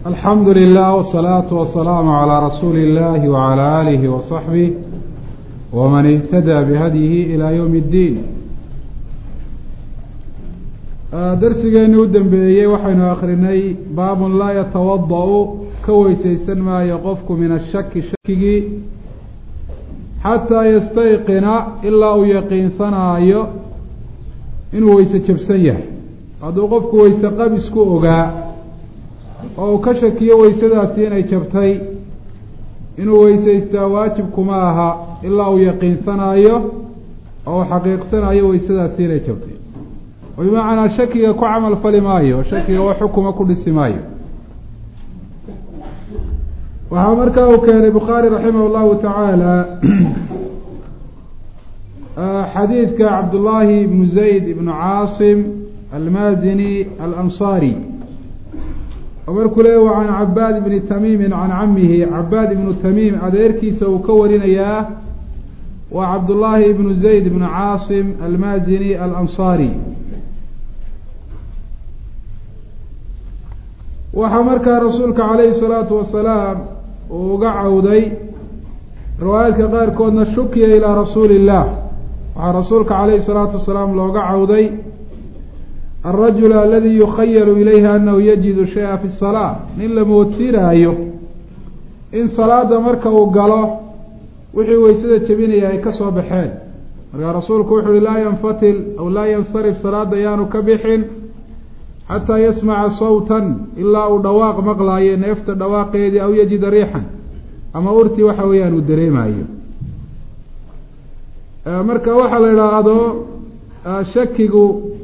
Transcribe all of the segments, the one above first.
alxamdu lilah wsalaatu wasalaamu calaa rasuuli illahi wacalaa aalihi wasaxbih waman ihtadaa bihadyihi ilaa yowmi اddiin darsigeeni u dambeeyey waxaynu akrinay baabun laa yatawada-u ka weysaysan maayo qofku min ashaki shakigii xataa yastayqina ilaa uu yaqiinsanaayo inuu weyse jabsan yahay hadduu qofku weyse qabisku ogaa oo uu ka shakiyo weysadaasi inay jabtay inuu weysaystaa waajibkuma aha ilaa uu yaqiinsanaayo oo uu xaqiiqsanayo weysadaasi inay jabtay oo bimacnaa shakiga ku camal fali maayo shakiga wax xukuma ku dhisi maayo waxaa markaa uu keenay bukhaari raximah llahu tacaala xadiidka cabdullaahi ibnu zayd ibnu caasim almazini alansaari oo markuu leey wa can cabaad ibni tamiimin can camihi cabaad ibnu tamiim adeerkiisa uu ka warinayaa waa cabdullaahi ibnu zayd ibnu caasim almazini alansaari waxaa markaa rasuulka calayhi salaatu wasalaam uu uga cawday riwaayaadka qaarkoodna shukiya ilaa rasuuli illah waxaa rasuulka calayhi salaatu wasalaam looga cawday alrajul aladi yukhayalu ilayhi anahu yajidu shaya fi salaa nin la moodsiinaayo in salaada marka uu galo wixii weysada jebinaya ay ka soo baxeen markaa rasuulku wuxu uhi laa yanfatil aw laa yansarif salaada yaanu ka bixin xataa yasmaca sawtan ilaa uu dhawaaq maqlaayo neefta dhawaaqeedii aw yajida riixan ama urtii waxa weeyaan uu dareemayo marka waxaa la idhaahdo shakigu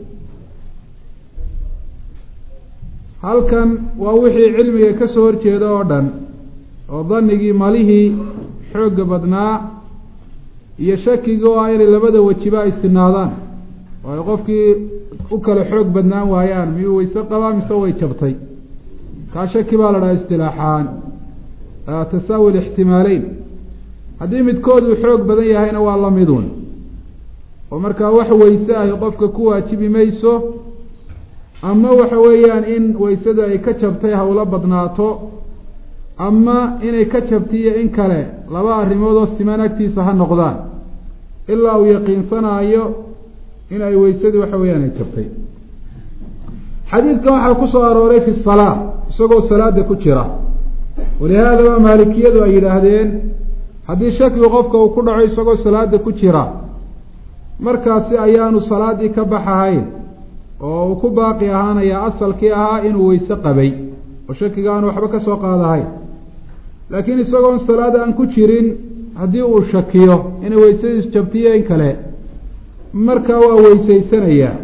halkan waa wixii cilmiga ka soo horjeeda oo dhan oo danigii malihii xoogga badnaa iyo shakigii oo ah inay labada wejiba ay sinaadaan oo ay qofkii u kala xoog badnaan waayaan miyuu weyse qabaa mise way jabtay kaa shaki baa la dhaha istilaaxaan tasaawi lixtimaaleyn haddii midkood uu xoog badan yahayna waa la midun oo markaa wax weyse ay qofka ku waajibi mayso ama waxa weeyaan in weysada ay ka jabtay hawlo badnaato ama inay ka jabtiyo in kale laba arrimood oo siman agtiisa ha noqdaan ilaa uu yaqiinsanaayo in ay weysadii waxa weeyaan ay jabtay xadiidkan waxaa ku soo arooray fi salaa isagoo salaada ku jira walihaadaba maalikiyadu ay yidhaahdeen haddii shakigu qofka uu ku dhaco isagoo salaada ku jira markaasi ayaanu salaaddii ka baxahayn oo uu ku baaqi ahaanayaa asalkii ahaa inuu weyse qabay oo shakiga aanu waxba ka soo qaadahayn laakiin isagoon salaad aan ku jirin haddii uu shakiyo inay weysadiisu jabtiyo in kale markaa waa weysaysanayaa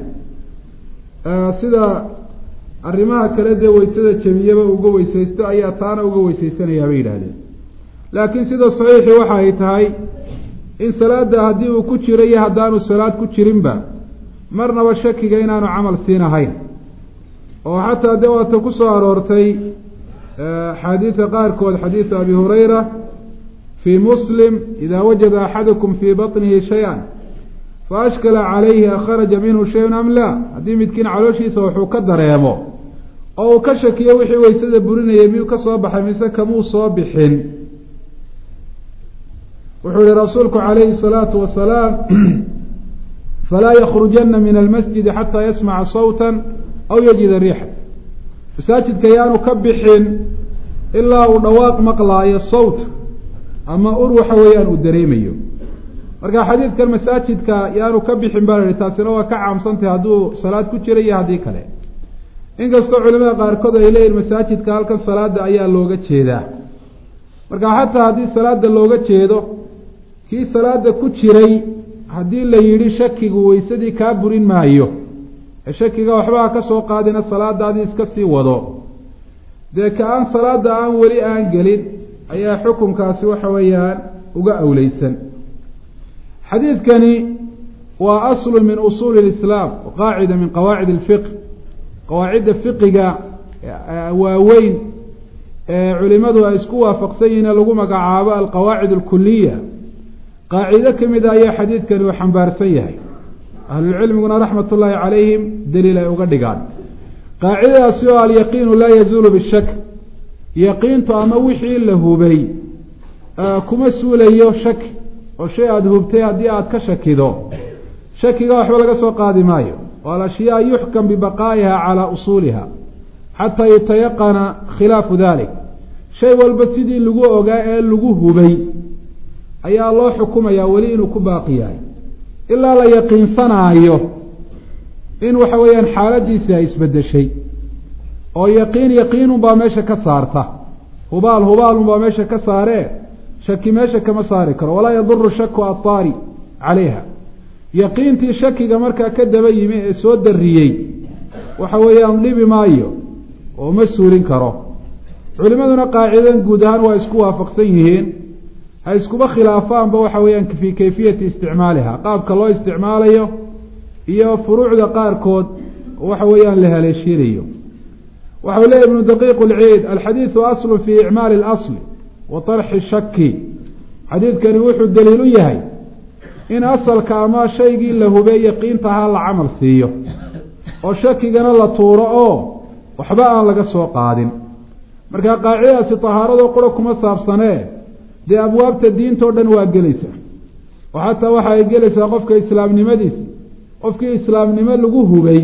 sida arrimaha kale dee weysada jabiyaba uga weysaysto ayaa taana uga weysaysanayaa bay yidhaahdeen laakiin sida saxiixii waxa ay tahay in salaada haddii uu ku jiro iyo haddaanu salaad ku jirinba marnaba shakiga inaanu camal siinahayn oo xataa dee waata ku soo aroortay axaadiida qaarkood xadiidu abi hurayra fii muslim idaa wajada axadukum fii baطnihi shay-an faashkala calayhi akharaja minhu shayun am laa haddii midkiin calooshiisa wuxuu ka dareemo oo uu ka shakiyo wixii weysada burinayay miyuu ka soo baxay mise kamuu soo bixin wuxuu yihi rasuulku calayhi الsalaatu wasalaam falaa yakhrujana min almasjidi xataa yasmaca sawta aw yajida riixa masaajidka yaanu ka bixin ilaa uu dhawaaq maqlaayo sawt ama ur waxa weeyaan uu dareemayo marka xadiidkan masaajidka yaanu ka bixin baa la yihi taasina waa ka caamsantahay hadduu salaad ku jira iyo haddii kale inkastoo culimada qaarkood ay leeyihin masaajidka halkan salaada ayaa looga jeedaa marka xataa haddii salaada looga jeedo kii salaada ku jiray haddii la yidhi shakigu weysadii kaa burin maayo ee shakiga waxbaha ka soo qaadina salaadaadii iska sii wado dee ka aan salaada aan weli aan gelin ayaa xukunkaasi waxa weeyaan uga awleysan xadiidkani waa aslu min usuuli lislaam wa qaacida min qawaacid alfiq qawaacidda fiqiga waaweyn ee culimadu ay isku waafaqsan yihiin lagu magacaabo alqawaacid alkuliya qaacido ka mid a ayaa xadiidkani uu xambaarsan yahay ahlulcilmiguna raxmat ullaahi calayhim daliil ay uga dhigaan qaacidadaasi oo alyaqiinu laa yazuulu bishak yaqiintu ama wixii la hubay kuma suulayo shaki oo shay aada hubtay haddii aada ka shakido shakiga waxba laga soo qaadi maayo oo alashyaa yuxkam bibaqaa'iha calaa usuuliha xataa yutayaqana khilaafu dalik shay walba sidii lagu ogaa ee lagu hubay ayaa loo xukumayaa weli inuu ku baaqi yahay ilaa la yaqiinsanaayo in waxa weeyaan xaaladiisi ay isbedeshay oo yaqiin yaqiinunbaa meesha ka saarta hubaal hubaalunbaa meesha ka saaree shaki meesha kama saari karo walaa yaduru shaku attaari calayha yaqiintii shakiga markaa ka daba yimi ee soo dariyey waxa weeyaan dhibi maayo oo ma suulin karo culimaduna qaacidadan guud ahaan waa isku waafaqsan yihiin ha iskuba khilaafaanba waxa weeyaan fii kayfiyati isticmaaliha qaabka loo isticmaalayo iyo furuucda qaarkood waxa weeyaan la haleeshiinayo waxau leeya ibnu daqiiq lciid alxadiidu aslu fii icmaali اlasli wa طarxi shaki xadiidkani wuxuu daliil u yahay in asalka ama shaygii la hubey yaqiintahaa la camal siiyo oo shakigana la tuuro oo waxba aan laga soo qaadin marka qaacidadaasi tahaarado qura kuma saabsanee dee abwaabta diintao dhan waa gelaysaa oo xataa waxa ay gelaysaa qofka islaamnimadiisa qofkii islaamnimo lagu hubay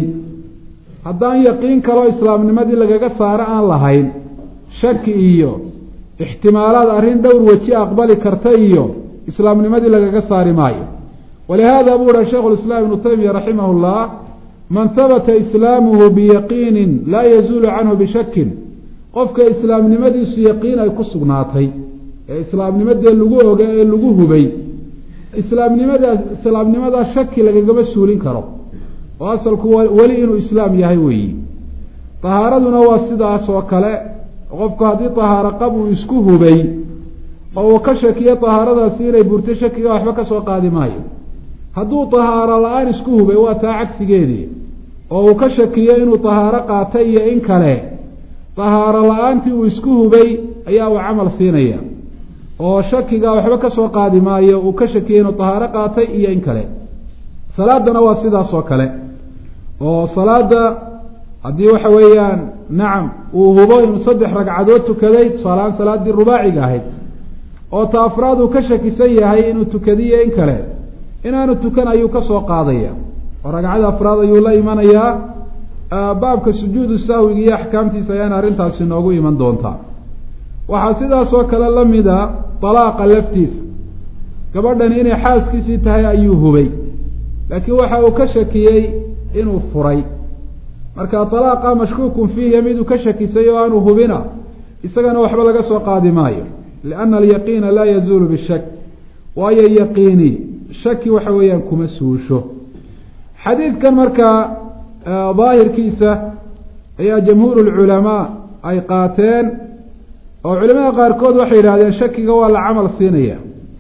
haddaan yaqiin kaloo islaamnimadii lagaga saaro aan lahayn shaki iyo ixtimaalaad arrin dhowr weji aqbali karta iyo islaamnimadii lagaga saari maayo walihaada buu uha shaikhu lislaam ibnu taymiya raximah llah man habata islaamuhu biyaqiinin laa yazuulu canhu bishakin qofka islaamnimadiisu yaqiin ay ku sugnaatay ee islaamnimadee lagu oga ee lagu hubay islaamnimadaas islaamnimadaa shaki lagagama suulin karo oo asalku weli inuu islaam yahay weeyi tahaaraduna waa sidaas oo kale qofku haddii tahaaro qab uu isku hubay oo uu ka shakiyo tahaaradaasi inay burto shakiga waxba ka soo qaadi maayo hadduu tahaaro la-aan isku hubay waa taa cagsigeedii oo uu ka shakiyo inuu tahaaro qaatay iyo in kale tahaaro la-aantii uu isku hubay ayaa uu camal siinaya oo shakiga waxba ka soo qaadi maayo uu ka shakiyo inuu tahaaro qaatay iyo in kale salaadana waa sidaas oo kale oo salaada haddii waxa weeyaan nacam uu hubo inuu saddex ragcadood tukaday tusaalahaan salaaddii rubaaciga ahayd oo ta afraad uu ka shakisan yahay inuu tukadiyo in kale inaanu tukan ayuu ka soo qaadaya oo ragcada afraad ayuu la imanayaa baabka sujuudu sahwiga iyo axkaamtiisa ayaana arrintaasi noogu iman doontaa waxaa sidaas oo kale la mida dalaaqa laftiisa gabadhani inay xaaskiisii tahay ayuu hubay laakiin waxa uu ka shakiyey inuu furay marka dalaaqa mashkuukun fiihi miduu ka shakisay oo aanu hubina isagana waxba laga soo qaadi maayo lianna alyaqiina laa yazuulu bishak waayo yaqiini shaki waxa weeyaan kuma suusho xadiidkan markaa daahirkiisa ayaa jamhuur lculamaa ay qaateen oo culimada qaarkood waxay yidhahdeen shakiga waa la camal siinaya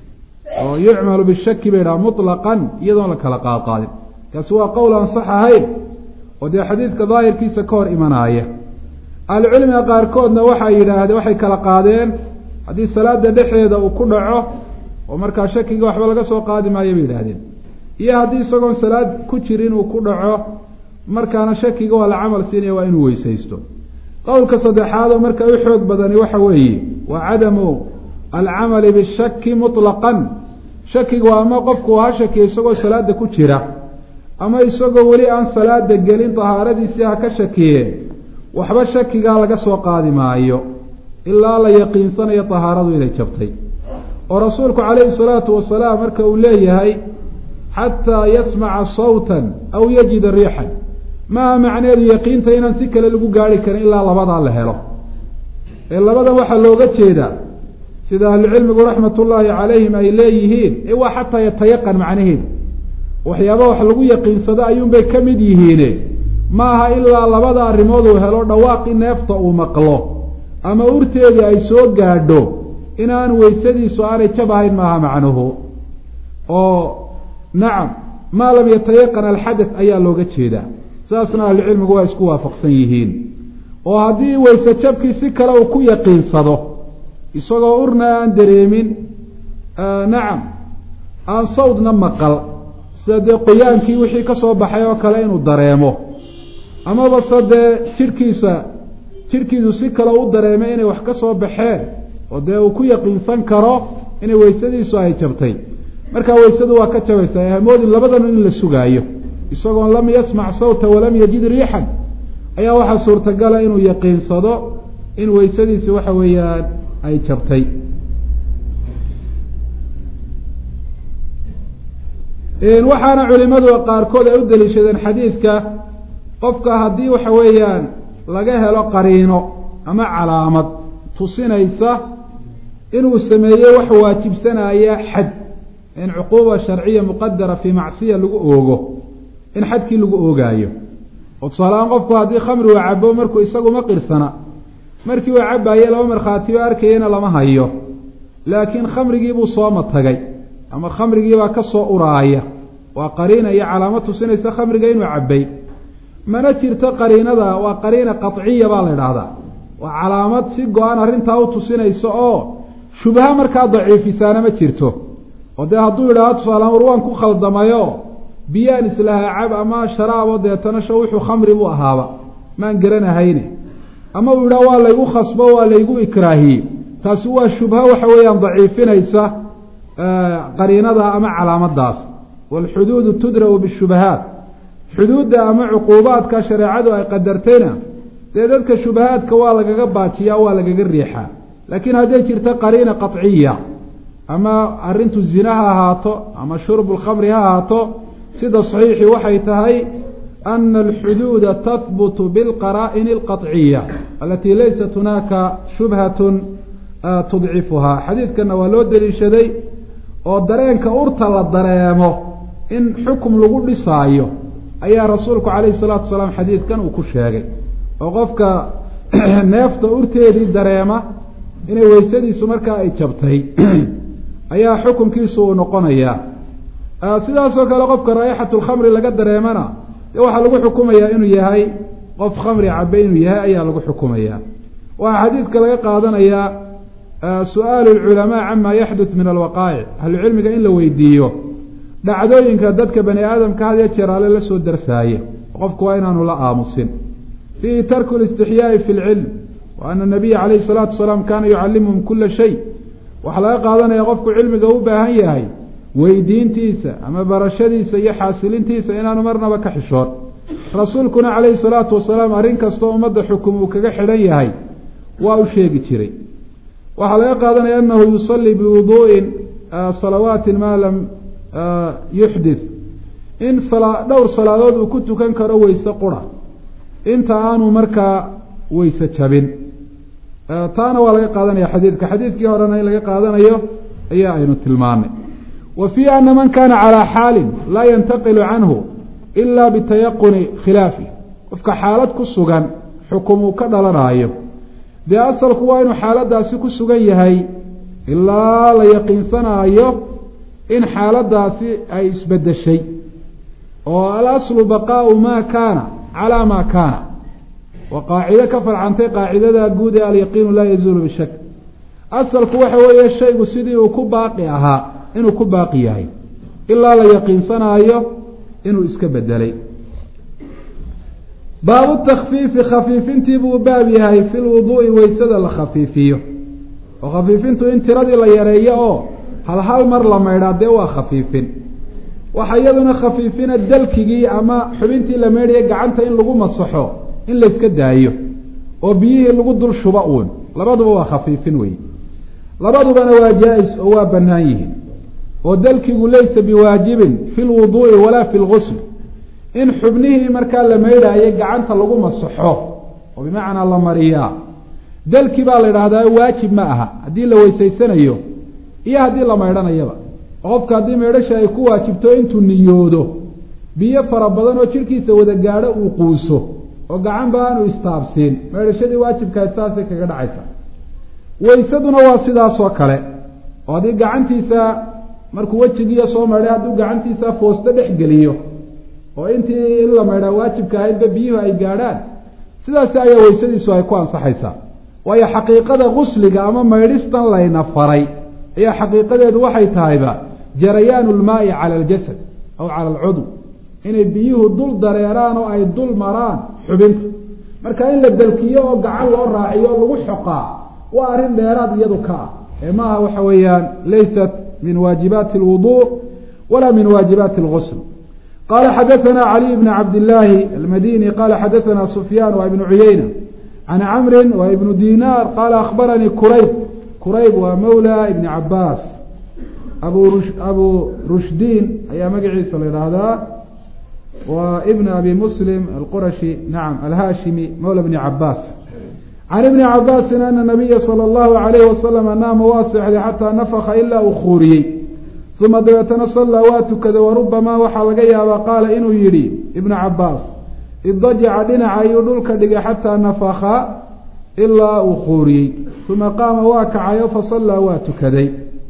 oo yucmalu bishaki bay yidhaha muطlaqan iyadoon la kala qaadqaadin kaasi waa qowl aan sax ahayn oo dee xadiidka daahirkiisa ka hor imanaaya ahlucilmiga qaarkoodna waxay yidhaahdeen waxay kala qaadeen haddii salaada dhexeeda uu ku dhaco oo markaa shakiga waxba laga soo qaadi maayo bay yidhaahdeen iyo haddii isagoon salaad ku jirin uu ku dhaco markaana shakiga waa la camal siinaya waa inuu weysaysto qowlka saddexaad oo marka u xoog badani waxa weeye waa cadamu alcamali bishaki muطlaqan shakigu ama qofku ha shakiya isagoo salaada ku jira ama isagoo weli aan salaada gelin tahaaradiisii ha ka shakiye waxba shakigaa laga soo qaadi maayo ilaa la yaqiinsanayo tahaaradu inay jabtay oo rasuulku calayhi salaatu wasalaam marka uu leeyahay xataa yasmaca sawtan aw yajida riixan maaha macneedu yaqiinta inaan si kale lagu gaari karin ilaa labadaa la helo ee labadan waxaa looga jeedaa sida ahlucilmigu raxmat ullaahi calayhim ay leeyihiin ee waa xataa yatayaqan macnaheedu waxyaaba wax lagu yaqiinsado ayuunbay ka mid yihiine maaha ilaa labada arrimood uu helo dhawaaqi neefta uu maqlo ama urteedii ay soo gaadho inaan weysadiisu aanay jab ahayn maaha macnuhu oo nacam maa lam yatayaqan alxadath ayaa looga jeedaa saasna ahlucilmigu waa isku waafaqsan yihiin oo haddii weyse jabkii si kale uu ku yaqiinsado isagoo urna aan dareemin nacam aan sawdna maqal sida dee qoyaankii wixii ka soo baxay oo kale inuu dareemo amaba se dee jidhkiisa jidhkiisu si kale u dareemay inay wax ka soo baxeen oo dee uu ku yaqiinsan karo inay weysadiisu ay jabtay markaa weysadu waa ka jabaysaa hamoodin labadan in la sugaayo isagoon lam yasmac sawta walam yajid riixan ayaa waxaa suurtagala inuu yaqiinsado in weysadiisi waxa weeyaan ay jabtay waxaana culimadu qaarkood ay u daliishadeen xadiidka qofka haddii waxa weeyaan laga helo qariino ama calaamad tusinaysa inuu sameeyey wax waajibsanaya xad in cuquuba sharciya muqadara fii macsiya lagu oogo in xadkii lagu oogaayo oo tusaalahaan qofku haddii khamri uu cabo markuu isaguma qirsana markii uu cabaye laba markhaati oo arkayana lama hayo laakiin khamrigiibuu sooma tagay ama khamrigiibaa ka soo uraaya waa qariina iyo calaamad tusinaysa khamriga inuu cabay mana jirto qariinada waa qariina qaciya baa la idhaahdaa waa calaamad si go-an arrintaa u tusinaysa oo shubha markaa daciifisaana ma jirto oo dee hadduu idhaahdo tusaalahaan war waan ku khaldamayo biyaan islahaa cab ama sharaabo deetana sha wuxuu khamri buu ahaaba maan garanahayne ama uu yidhaha waa laygu khasbo waa laygu ikraahiyey taasi waa shubha waxa weeyaan daciifinaysa qariinada ama calaamadaas waalxuduudu tudra'u bishubahaat xuduudda ama cuquubaadka shareecadu ay qadartayna dee dadka shubahaadka waa lagaga baajiyaa waa lagaga riixaa laakiin hadday jirto qariina qaciya ama arrintu zina ha ahaato ama shurbu lkhamri ha ahaato sida saxiixii waxay tahay ana alxuduuda tahbutu bilqaraa'ini alqaciya alatii laysat hunaaka shubhatun tudcifuhaa xadiidkanna waa loo deliishaday oo dareenka urta la dareemo in xukum lagu dhisaayo ayaa rasuulku calayhi salaatu wasalaam xadiidkan uu ku sheegay oo qofka neefta urteedii dareema inay weysadiisu markaa ay jabtay ayaa xukunkiisu uu noqonayaa sidaasoo kale qofka raa'ixatu lkhamri laga dareemana dee waxaa lagu xukumayaa inuu yahay qof khamri cabe inuu yahay ayaa lagu xukumayaa waxaa xadiidka laga qaadanayaa su-aalu lculamaa cama yaxdut min alwaqaa'ic ahlucilmiga in la weydiiyo dhacdooyinka dadka bani aadamka had ya jeer ale la soo darsaaye qofku waa inaanu la aamusin fiihi tarku listixyaai fi lcilm wa ana nabiya calayhi salaatu wasalaam kaana yucallimuhum kula shay waxaa laga qaadanaya qofku cilmiga u baahan yahay weydiintiisa ama barashadiisa iyo xaasilintiisa inaanu marnaba ka xishoon rasuulkuna calayhi salaatu wasalaam arrin kastoo ummadda xukum uu kaga xidhan yahay waa u sheegi jiray waxaa laga qaadanaya anahu yusallii biwuduu'in salawaatin maa lam yuxdith in dhowr salaadood uu ku tukan karo weyse qura inta aanu markaa weyse jabin taana waa laga qaadanaya xadiidka xadiidkii horena in laga qaadanayo ayaa aynu tilmaanay wa fii ana man kana calaa xaalin laa yantaqilu canhu ila bitayaquni khilaafi qofka xaalad ku sugan xukum uu ka dhalanaayo dee asalku waa inuu xaaladaasi ku sugan yahay ilaa la yaqiinsanaayo in xaaladaasi ay isbedeshay oo alaslu baqaau maa kaana calaa maa kaana waa qaacido ka farcantay qaacidada guud ee alyaqiinu laa yazuulu bishak asalku waxa weeye shaygu sidii uu ku baaqi ahaa inuu ku baaqi yahay ilaa la yaqiinsanaayo inuu iska bedelay baabu takfiifi khafiifintii buu baab yahay fi lwuduu'i weysada la khafiifiyo oo khafiifintu in tiradii la yareeyo oo hal hal mar la maydhaa dee waa khafiifin waxa iyaduna khafiifina dalkigii ama xubintii la maydhaya gacanta in lagu masaxo in layska daayo oo biyihii lagu dul shuba uun labaduba waa khafiifin wey labadubana waa jaa-is oo waa bannaan yihiin oo dalkigu laysa biwaajibin fi lwuduu'i walaa fi lgusl in xubnihii markaa la maydhaayo gacanta lagu masaxo oo bimacnaa la mariyaa dalki baa la idhaahdaa waajib ma aha haddii la weysaysanayo iyo haddii la maydhanayaba oo qofka haddii maydhasha ay ku waajibto intuu niyoodo biyo fara badan oo jidhkiisa wada gaadho uu quuso oo gacanba aanu istaabsiin maydhashadii waajibkahayd saasay kaga dhacaysa weysaduna waa sidaasoo kale oo haddii gacantiisa markuu wejigiiyo soo maydhay hadduu gacantiisa foosto dhex geliyo oo intii in la maydhaa waajibka ahaydba biyuhu ay gaadhaan sidaasi ayaa weysadiisu ay ku ansaxaysaa waayo xaqiiqada gusliga ama maydhistan layna faray ayaa xaqiiqadeedu waxay tahayba jarayaanu lmaai cala aljasad aw cala alcudw inay biyuhu dul dareeraan oo ay dul maraan xubinta marka in la dalkiyo oo gacan loo raaciyo o lagu xoqaa waa arrin dheeraad iyadu ka ah ee maaha waxa weeyaan laysat min waajibaati alwudu wala min waajibaati algusl qala xadaثna caliي bn cabd illaahi almadini qala xadaثna sufyaan wa ibnu cuyeyna can camri wa ibnu dinar qala akhbaranii kurayb kurayb waa mawla ibni cabaas abu abu rushdiin ayaa magaciisa la yidhaahdaa wa ibn abi muslim alqurashi nacam alhashimi mawla bni cabaas can ibni cabaasin ana nabiya salى اllahu alayhi wasalama naama waa seexday xataa nafaka ilaa uu khuuriyey uma dabeetana sallaa waa tukaday warubamaa waxaa laga yaabaa qaala inuu yidhi ibnu cabaas idajaca dhinaca ayuu dhulka dhigay xataa nafaka ilaa uu khuuriyey uma qaama waa kacayo fasallaa waa tukaday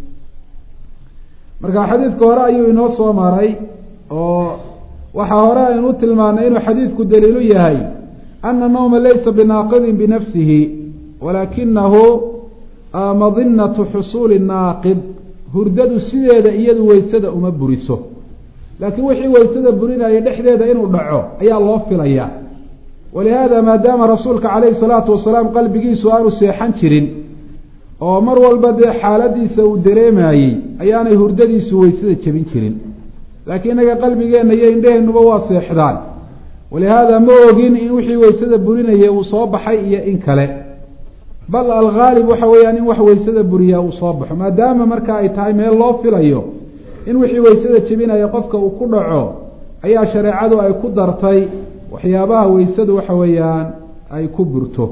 marka xadiidka hore ayuu inoo soo maray oo waxaa hore aynu u tilmaanay inuu xadiidku daliilu yahay ana nawma laysa binaaqidin binafsihi walaakinahu madinatu xusuuli naaqid hurdadu sideeda iyadu weysada uma buriso laakiin wixii weysada burinaya dhexdeeda inuu dhaco ayaa loo filayaa walihaada maadaama rasuulka calayhi salaatu wasalaam qalbigiisu aanu seexan jirin oo mar walba dee xaaladiisa uu dareemayey ayaanay hurdadiisu weysada jebin jirin laakiin innaga qalbigeenna iyo indheheennuba waa seexdaan walihaada ma ogin in wixii weysada burinaya uu soo baxay iyo in kale bal alghaalib waxa weeyaan in wax weysada buriyaa uu soo baxo maadaama marka ay tahay meel loo filayo in wixii weysada jebinaya qofka uu ku dhaco ayaa shareecadu ay ku dartay waxyaabaha weysadu waxa weeyaan ay ku burto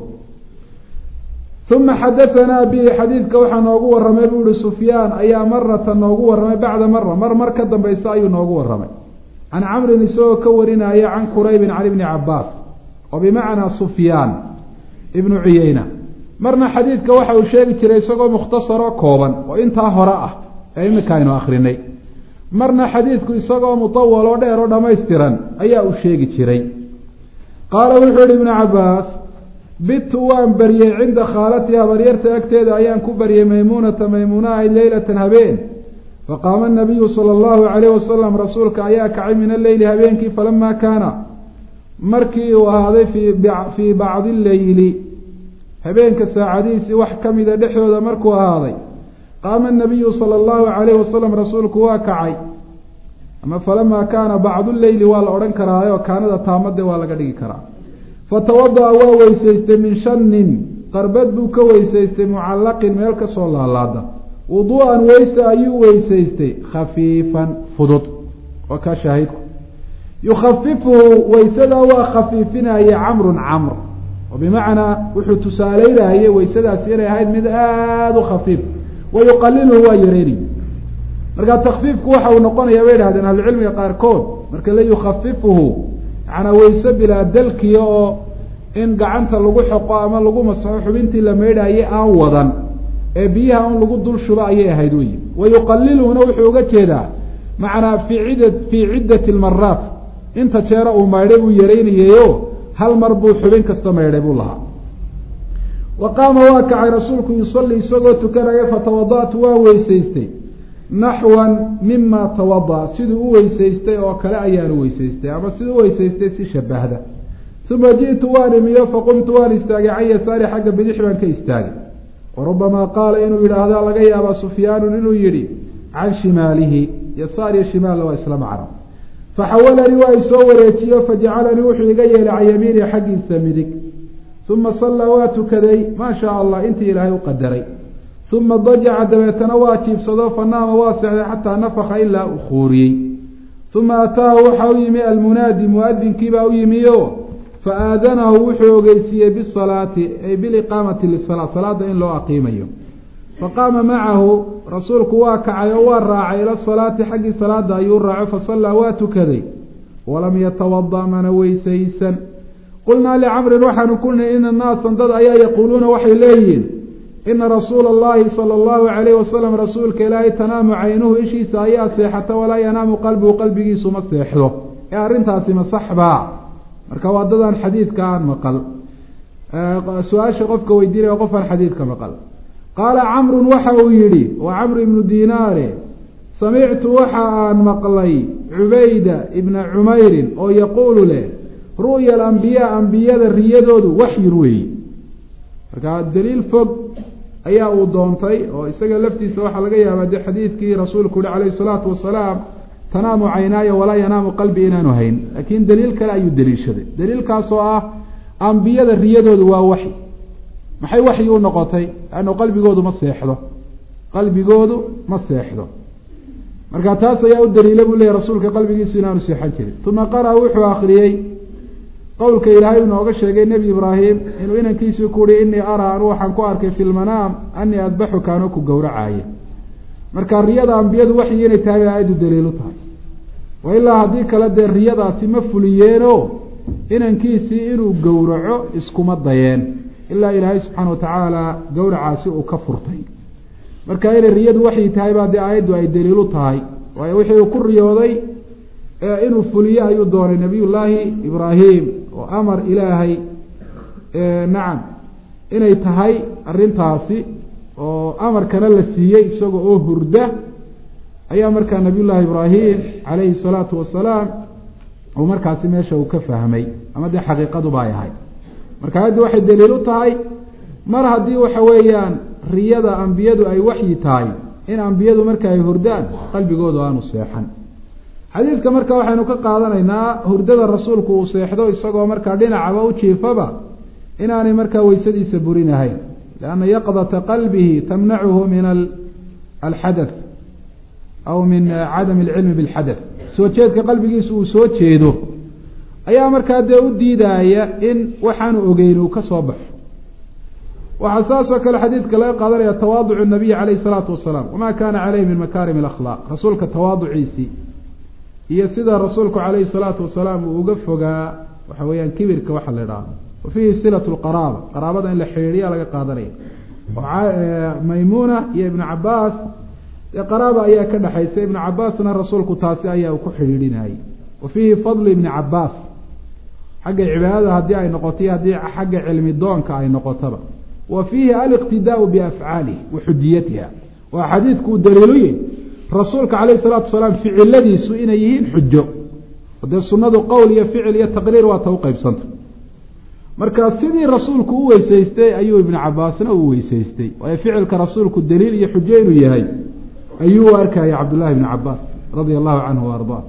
uma xadahanaa bihi xadiidka waxaa noogu warramay buu ihi sufyaan ayaa marata noogu warramay bacda mara mar mar ka dambaysa ayuu noogu warramay can camrin isagoo ka warinaya can quraybin can ibni cabaas oo bimacnaa sufyaan ibnu cuyeyna marna xadiidka waxa uu sheegi jiray isagoo mukhtasaroo kooban oo intaa hore ah ee imika aynu akrinay marna xadiidku isagoo mutawal oo dheer oo dhammaystiran ayaa uu sheegi jiray qaala wuxuu yihi ibnu cabaas bitu waan baryey cinda khaalatii habaryarta agteeda ayaan ku baryey maymuunata maymuuna ahayd leylatan habeen faqaama nabiyu sala allahu calayh wasalam rasuulka ayaa kacay min alleyli habeenkii falamaa kaana markii uu ahaaday fii bacdi leyli habeenka saacadihiisii wax ka mida dhexdooda markuu ahaaday qaama nabiyu sala allahu calayh wasalam rasuulku waa kacay ama falamaa kaana bacdu leyli waa la odhan karaayo kaanada taamade waa laga dhigi karaa fatawada'a waa weysaystay min shanin qarbad buu ka weysaystay mucallaqin meel kasoo laalaada wuduu'an weyse ayuu weysaystay khafiifan fudud waa kaa shaahidku yukhafifuhu weysadaa waa khafiifinaya camrun camr oo bimacnaa wuxuu tusaaleynayay weysadaasi inay ahayd mid aada u khafiif wa yuqaliluhu waa yareynay marka takfiifku waxa uu noqonaya bay idhahdeen ahlucilmiga qaarkood marka la yukhafifuhu macnaa weyse bilaa dalkiya oo in gacanta lagu xoqo ama lagu masaxo xubintii la meydhaayay aan wadan ee biyaha un lagu dul shubo ayay ahayd wey wa yuqaliluhuna wuxuu uga jeedaa macnaa fii cida fii ciddati lmaraat inta jeera uu maydhay buu yaraynayayo hal mar buu xubin kasta maydhay buu lahaa wa qaama waa kacay rasuulku yusalli isagoo tukanaya fatawada-tu waa weysaystay naxwan mima tawada siduu u weysaystay oo kale ayaanu weysaystay ama siduu u weysaystay si shabahda uma ji'tu waan imiyo faqumtu waan istaagay can yasaari xagga bidix baan ka istaagay warubamaa qaala inuu yidhaahda laga yaaba sufyaanun inuu yidhi can shimaalihi yasaar iyo shimaalna waa isla macno faxawalanii waa isoo wareejiyo fajacalanii wuxuu iga yeelay can yamiinihi xaggiisa midig uma sallaa waa tukaday maa shaa allah intii ilaahay u qadaray uma dajaca dabeetana waa jiibsado fanaama waa sexday xataa nafaka ilaa uu khuuriyey uma ataahu waxa u yimi almunaadi muadinkiibaa u yimiyo faaadanahu wuxuu ogeysiiyey bisalaati ay biliqaamati lisala salaada in loo aqiimayo faqaama macahu rasuulku waa kacay oo waa raacay ila salaati xaggii salaada ayuu raaco fasallaa waa tukaday walam yatawada mana weysaysan qulnaa licamrin waxaanu ku nihi ina naasan dad ayaa yaquuluuna waxay leeyihiin ina rasuula allahi sala allahu calayhi wasalam rasuulka ilaahay tanaamu caynuhu ishiisa ayaa seexata walaa yanaamu qalbuhu qalbigiisu ma seexdo ee arrintaasi ma saxbaa marka waa dadaan xadiidka aan maqal su-aasha qofka weydiinaya qof aan xadiidka maqal qaala camrun waxa uu yidhi waa camru ibnu dinaare samictu waxa aan maqlay cubayda ibna cumeyrin oo yaquulu leh ru'ya alambiyaa ambiyada riyadoodu waxyun weeyi marka daliil fog ayaa uu doontay oo isaga laftiisa waxaa laga yaabaa de xadiidkii rasuulku yihi calayhi salaatu wasalaam tanaamu caynaaya walaa yanaamu qalbi inaanu hayn laakiin daliil kale ayuu daliishaday daliilkaasoo ah ambiyada riyadoodu waa waxyi maxay waxyi u noqotay ano qalbigoodu ma seexdo qalbigoodu ma seexdo marka taas ayaa u daliila buu leeyay rasuulka qalbigiisu inaanu seexan jirin uma qara wuxuu akriyey qowlka ilaahay uu nooga sheegay nebi ibraahim inuu inankiisii ku uhi inii araa anu waxaan ku arkay fi lmanaam anii adbaxuka anoo ku gowracaaya marka riyada ambiyadu waxyi inay tahay bay aayaddu daliilu tahay wa ilaa haddii kale dee riyadaasi ma fuliyeeno inankiisii inuu gowraco iskuma dayeen ilaa ilaahay subxaana watacaala gowracaasi uu ka furtay marka inay riyadu waxyi tahay baa dee aayaddu ay daliilu tahay waayo wixii uu ku riyooday inuu fuliyo ayuu doonay nabiy llaahi ibraahim oo amar ilaahay nacam inay tahay arrintaasi oo amarkana la siiyey isaga oo hurda ayaa markaa nabiy llaahi ibraahim calayhi salaatu wasalaam uu markaasi meesha uu ka fahmay ama dee xaqiiqaduba ay ahay marka ayaddu waxay daliil u tahay mar haddii waxa weeyaan riyada ambiyadu ay waxyi tahay in ambiyadu marka ay hurdaan qalbigoodu aanu seexan xadiidka marka waxaynu ka qaadanaynaa hurdada rasuulku uu seexdo isagoo markaa dhinacaba u jiifaba inaanay markaa weysadiisa burinahayn lianna yaqdata qalbihi tamnacuhu min alxadath aw min cadami alcilmi bilxadath soo jeedka qalbigiisa uu soo jeedo ayaa markaa dee u diidaaya in waxaanu ogeyn uu ka soo baxo waxaa saasoo kale xadiidka laga qaadanaya tawaaducu nabiyi calayhi salaatu wasalaam wamaa kaana caleyhi min makaarim alakhlaaq rasuulka tawaaduciisii iyo sida rasuulku calayhi salaatu wasalaam uu uga fogaa waxa weeyaan kibirka waxa la idhaahdo wa fiihi silatu lqaraaba qaraabada in la xidhiidhiya laga qaadanaya maymuuna iyo ibnu cabaas dee qaraaba ayaa ka dhexaysa ibnu cabaasna rasuulku taasi ayaa ku xidhiidhinayay wa fiihi fadlu ibni cabaas xagga cibaadada haddii ay noqoto iyo haddii xagga cilmi doonka ay noqotaba wa fiihi aliqtidaau biafcaalihi wa xujiyatiha waa xadiidku uu daliiluye rasuulka calayhi salaatu wasalaam ficiladiisu inay yihiin xujo dee sunnadu qowl iyo ficil iyo taqriir waa ta u qeybsanta marka sidii rasuulku u weysaystay ayuu ibnu cabaasna u weysaystay waayo ficilka rasuulku daliil iyo xujo inuu yahay ayuu u arkaya cabdullahi ibni cabaas radia allahu canhu wa ardaa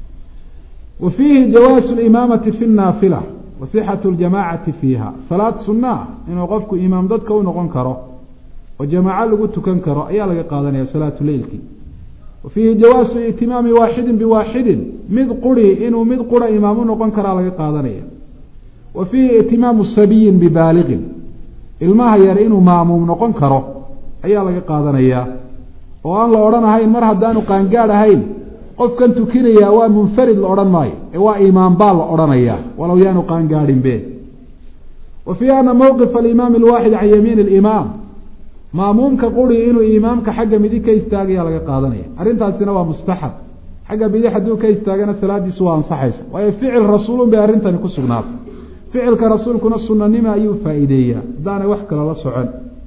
wa fiihi jawaasu limaamati fi naafila wa sixatu ljamaacati fiiha salaad sunaa inuu qofku imaam dadka u noqon karo oo jamaaco lagu tukan karo ayaa laga qaadanaya salaatu leylki wa fiihi jawaasu itimaami waaxidin biwaaxidin mid quri inuu mid qura imaam u noqon karaa laga qaadanaya wa fiihi itimaamu sabiyin bibaaliqin ilmaha yar inuu maamuum noqon karo ayaa laga qaadanayaa oo aan la odhanahayn mar haddaanu qaangaadh ahayn qofkan tukinayaa waa munfarid la odhan maayo ee waa imaam baa la odhanayaa walow yaanu qaangaadhinbe wa fiihi ana mowqifa alimaami alwaaxid can yamiini alimaam maamuumka quri inuu imaamka xagga midig ka istaagayaa laga qaadanaya arrintaasina waa mustaxab xagga bidix hadduu ka istaagana salaadiisu waa ansaxaysa waayo ficil rasuulun bay arrintani ku sugnaatay ficilka rasuulkuna sunanima ayuu faa'iideeyaa haddaanay wax kale la socon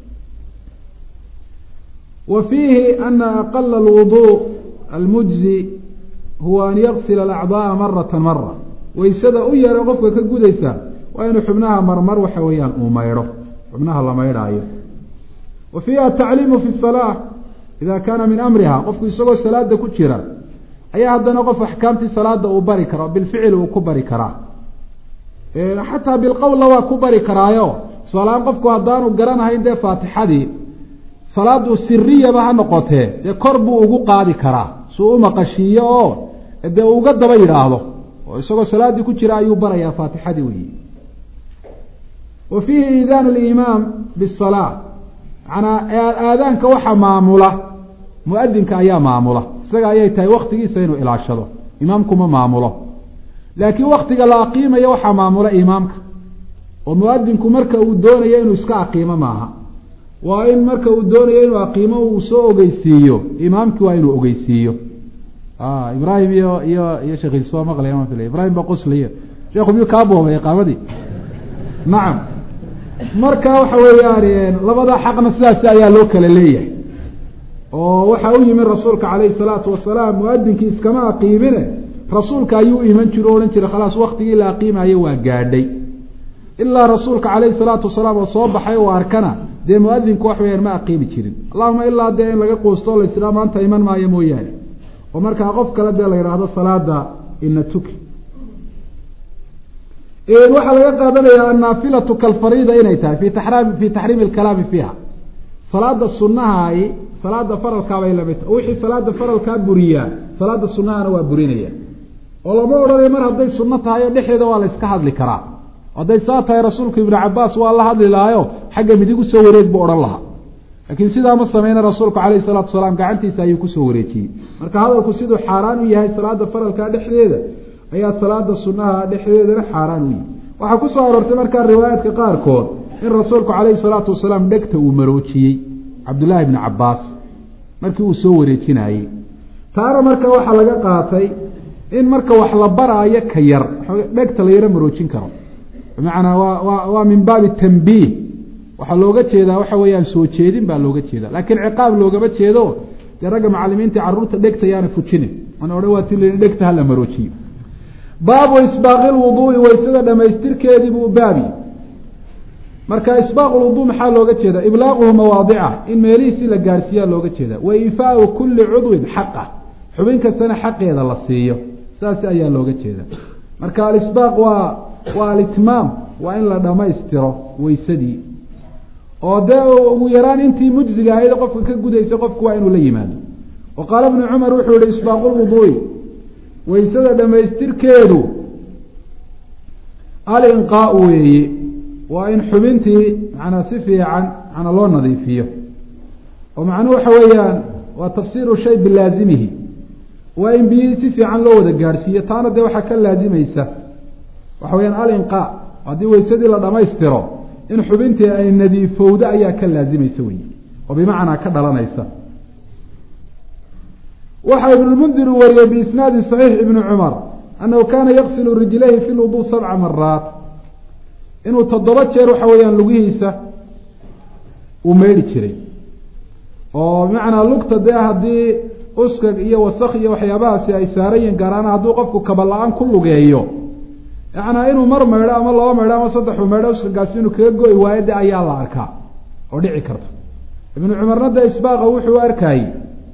wa fiihi ana aqala alwudu almujzi huwa an yaksila alacdaaa marata mara waysada u yara qofka ka gudaysa waa inuu xubnaha marmar waxa weeyaan uu maydho xubnaha la maydhaayo wa fiiha atacliimu fi salaa ida kaana min amriha qofku isagoo salaada ku jira ayaa haddana qof axkaamtii salaada uu bari karo bilficil uu ku bari karaa xataa bilqowlla waa ku bari karaayo tusaalahaan qofku haddaanu garanahayn dee faatixadii salaadu siriyaba ha noqotee dee kor buu ugu qaadi karaa suu u maqashiiyo oo dee uu uga daba yidhaahdo oo isagoo salaaddii ku jira ayuu barayaa faatixadii weyi wa fiihi iidaanu limaam bisalaa manaa aadaanka waxa maamula muadinka ayaa maamula isaga ayay tahay waktigiisa inuu ilaashado imaamkuma maamulo laakiin waktiga la aqiimayo waxaa maamula imaamka oo muadinku marka uu doonayo inuu iska aqiimo maaha waa in marka uu doonayo inuu aqiimo uu soo ogeysiiyo imaamkii waa inuu ogeysiiyo ibrahim iyo iyo iyo sheekhiis waa maqlaya ma filay ibrahim ba qosliyo sheekhu miyuu kaa boobay iqaamadii nacam marka waxa weeyaan labada xaqna sidaasi ayaa loo kala leeyahay oo waxaa u yimi rasuulka calayhi salaatu wasalaam muadinkii iskama aqiimine rasuulka ayuu iman jiro o odhan jiray khalaas waktigii la aqiimayo waa gaadhay ilaa rasuulka calayhi salaatu wasalaam oo soo baxay oo arkana dee muadinku wax weyaan ma aqiimi jirin allahuma ilaa dee in laga quusto la israa maanta iman maayo mooyaane oo markaa qof kale dee la yidhaahdo salaada ina tuki waxaa laga qaadanaya annaafilatu kalfariida inay tahay fi taxraam fi taxriimi alkalaami fiiha salaada sunahaai salaada faralkaabay lamid tahay wixii salaada faralkaa buriyaa salaada sunahana waa burinaya oo lama odhanayo mar hadday sunno tahay oo dhexdeeda waa la iska hadli karaa hadday saa tahay rasuulku ibnu cabaas waa la hadli lahaayo xagga midig usoo wareeg buu odhan lahaa laakiin sidaa ma sameyna rasuulku calayhi salaatu wasalaam gacantiisa ayuu kusoo wareejiyey marka hadalku siduu xaaraan u yahay salaada faralkaa dhexdeeda ayaa salaada sunaha dhexdeedana xaaraan u yahay waxaa kusoo aroortay markaa riwaayaadka qaarkood in rasuulku calayhi salaatu wasalaam dhegta uu maroojiyey cabdullaahi ibni cabaas markii uu soo wareejinayey taana marka waxaa laga qaatay in marka wax la baraayo ka yar dhegta la yaro maroojin karo bimacnaa waa wa waa min baabi tambiih waxaa looga jeedaa waxa weeyaan soo jeedin baa looga jeeda laakiin ciqaab loogama jeedo dee ragga macalimiinta carruurta dhegta yaana fujinin ana odhan waa ti dhegta hala maroojiyo baabu isbaaqi lwuduui waysada dhamaystirkeedii buu baabi marka isbaaq lwuduu maxaa looga jeeda iblaaquhu mawaadica in meelihiisi la gaarhsiiyaa looga jeeda wa ifaau kuli cudwin xaqa xubin kastana xaqeeda la siiyo saas ayaa looga jeeda marka alisbaaq waa waa alitmaam waa in la dhammaystiro weysadii oo dee ugu yaraan intii mujziga ahayd qofka ka gudaysa qofku waa inuu la yimaado wa qaala bnu cumar wuxuu yihi isbaaqu lwuduui waysada dhamaystirkeedu alinqaau weeye waa in xubintii manaa si fiican manaa loo nadiifiyo oo macnuhu waxa weeyaan waa tafsiiru shay bilaazimihi waa in biyihii si fiican loo wada gaadhsiiyo taana dee waxaa ka laazimaysa waxa weyaan alinqaa haddii weysadii la dhamaystiro in xubintii ay nadiifowdo ayaa ka laazimaysa wey oo bimacnaa ka dhalanaysa waxaa ibnulmundir uu wariyey biisnaadi saxiix ibni cumar annahu kaana yaqsilu rijlayhi fi lwuduu sabca maraat inuu toddoba jeer waxa weeyaan lugihiisa uu meydhi jiray oo bimacnaa lugta dee haddii uskag iyo wasak iyo waxyaabahaasi ay saaran yihin gaaraana hadduu qofku kaba la-aan ku lugeeyo yacnaa inuu mar maydho ama laba maydho ama saddexu maydho uskagaasi inuu kaga go-i waayo de ayaa la arkaa oo dhici karta ibnu cumarna de isbaaqa wuxuu arkayey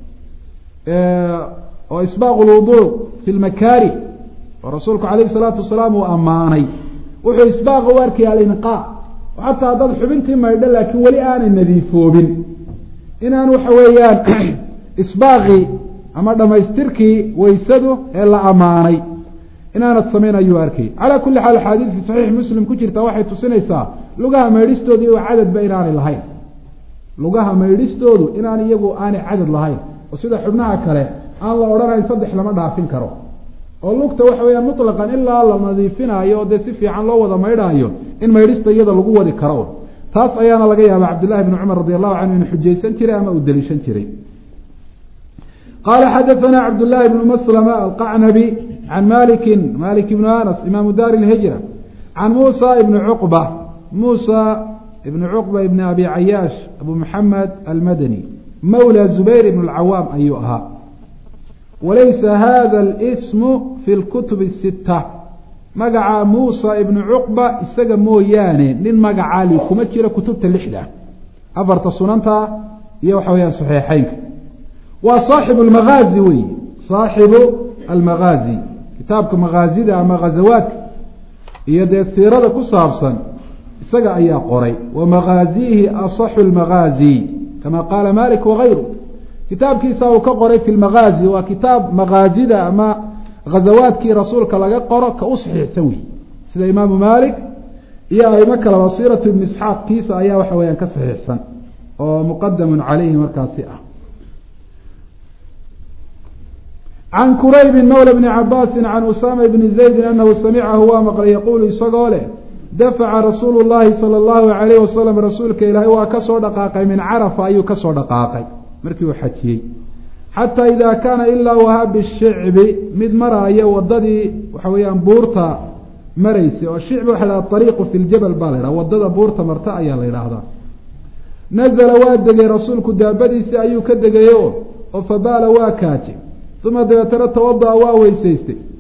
oo isbaaqu lwuduu fi lmakaari oo rasuulku calayhi salaatu wasalaam uu ammaanay wuxuu isbaaqa u arkaya alinqaa oo xataa haddaad xubintii maydho laakiin weli aanay nadiifoobin inaan waxa weeyaan isbaaqii ama dhamaystirkii waysadu ee la ammaanay inaanad samayn ayuu arkay calaa kulli xaal axaadiid fi saxiix muslim ku jirta waxay tusinaysaa lugaha maydhistoodu iyago cadadba inaanay lahayn lugaha maydhistoodu inaan iyagu aanay cadad lahayn oo sida xubnaha kale aan la odhanayn saddex lama dhaafin karo oo lugta waxa weyaan mutlaqan ilaa la nadiifinaayo oo dee si fiican loo wada maydhaayo in maydhista iyada lagu wadi karo taas ayaana laga yaaba cabdillahi bni cumar radi allahu canhu inuu xujaysan jiray ama uu deliishan jiray qala xadaثna cabdالlahi bn mslma alqacnabi can maliki malik ibn anas imaamu dar اlhijra can musa ibn cuqba musa ibn cuqba ibn abi cayaash abu muxamed almadani mawla zubayr ibn اlcawaam ayuu ahaa walaysa hada اlsmu fi اlkutub الsita magaca muusa ibnu cuqba isaga mooyaane nin magacaa li kuma jira kutubta lixda afarta sunanta iyo waxa weyaan saxiixeynka waa saaxibu almaghaazi wey saaxibu almaghaazi kitaabka maghaazida ama ghazawaadka iyo dee siirada ku saabsan isaga ayaa qoray wa maghaaziihi asaxu lmaghaazi kama qaala malik wagayru kitaabkiisa uu ka qoray fi lmaghaazi waa kitaab maghaazida ama ghazawaadkii rasuulka laga qoro ka u saxiixsan wey sida imaamu malik iyo aimo kaleba siiratu ibni isxaaq kiisa ayaa waxa weyaan ka saxiixsan oo muqadamun caleyhi markaasi ah can kuraybi mawla bni cabaasi can usama bni zaydi anahu samicahu waa maqlay yaquulu isagoo leh dafaca rasuulu llahi sala allahu alayh wasalam rasuulka ilaahay waa kasoo dhaqaaqay min carafa ayuu kasoo dhaqaaqay markii uu xajiyey xataa ida kaana ilaa wahaa bishicbi mid maraayo wadadii waxa weeyaan buurta maraysay oo shicbi waxa laha ariiqu fi ljabal baa la ydhaha wadada buurta marta ayaa la yidhaahdaa nazala waa degay rasuulku daabadiisii ayuu ka degayo oo fabaala waa kaaje uma dabeetana tawada'a waa weysaystay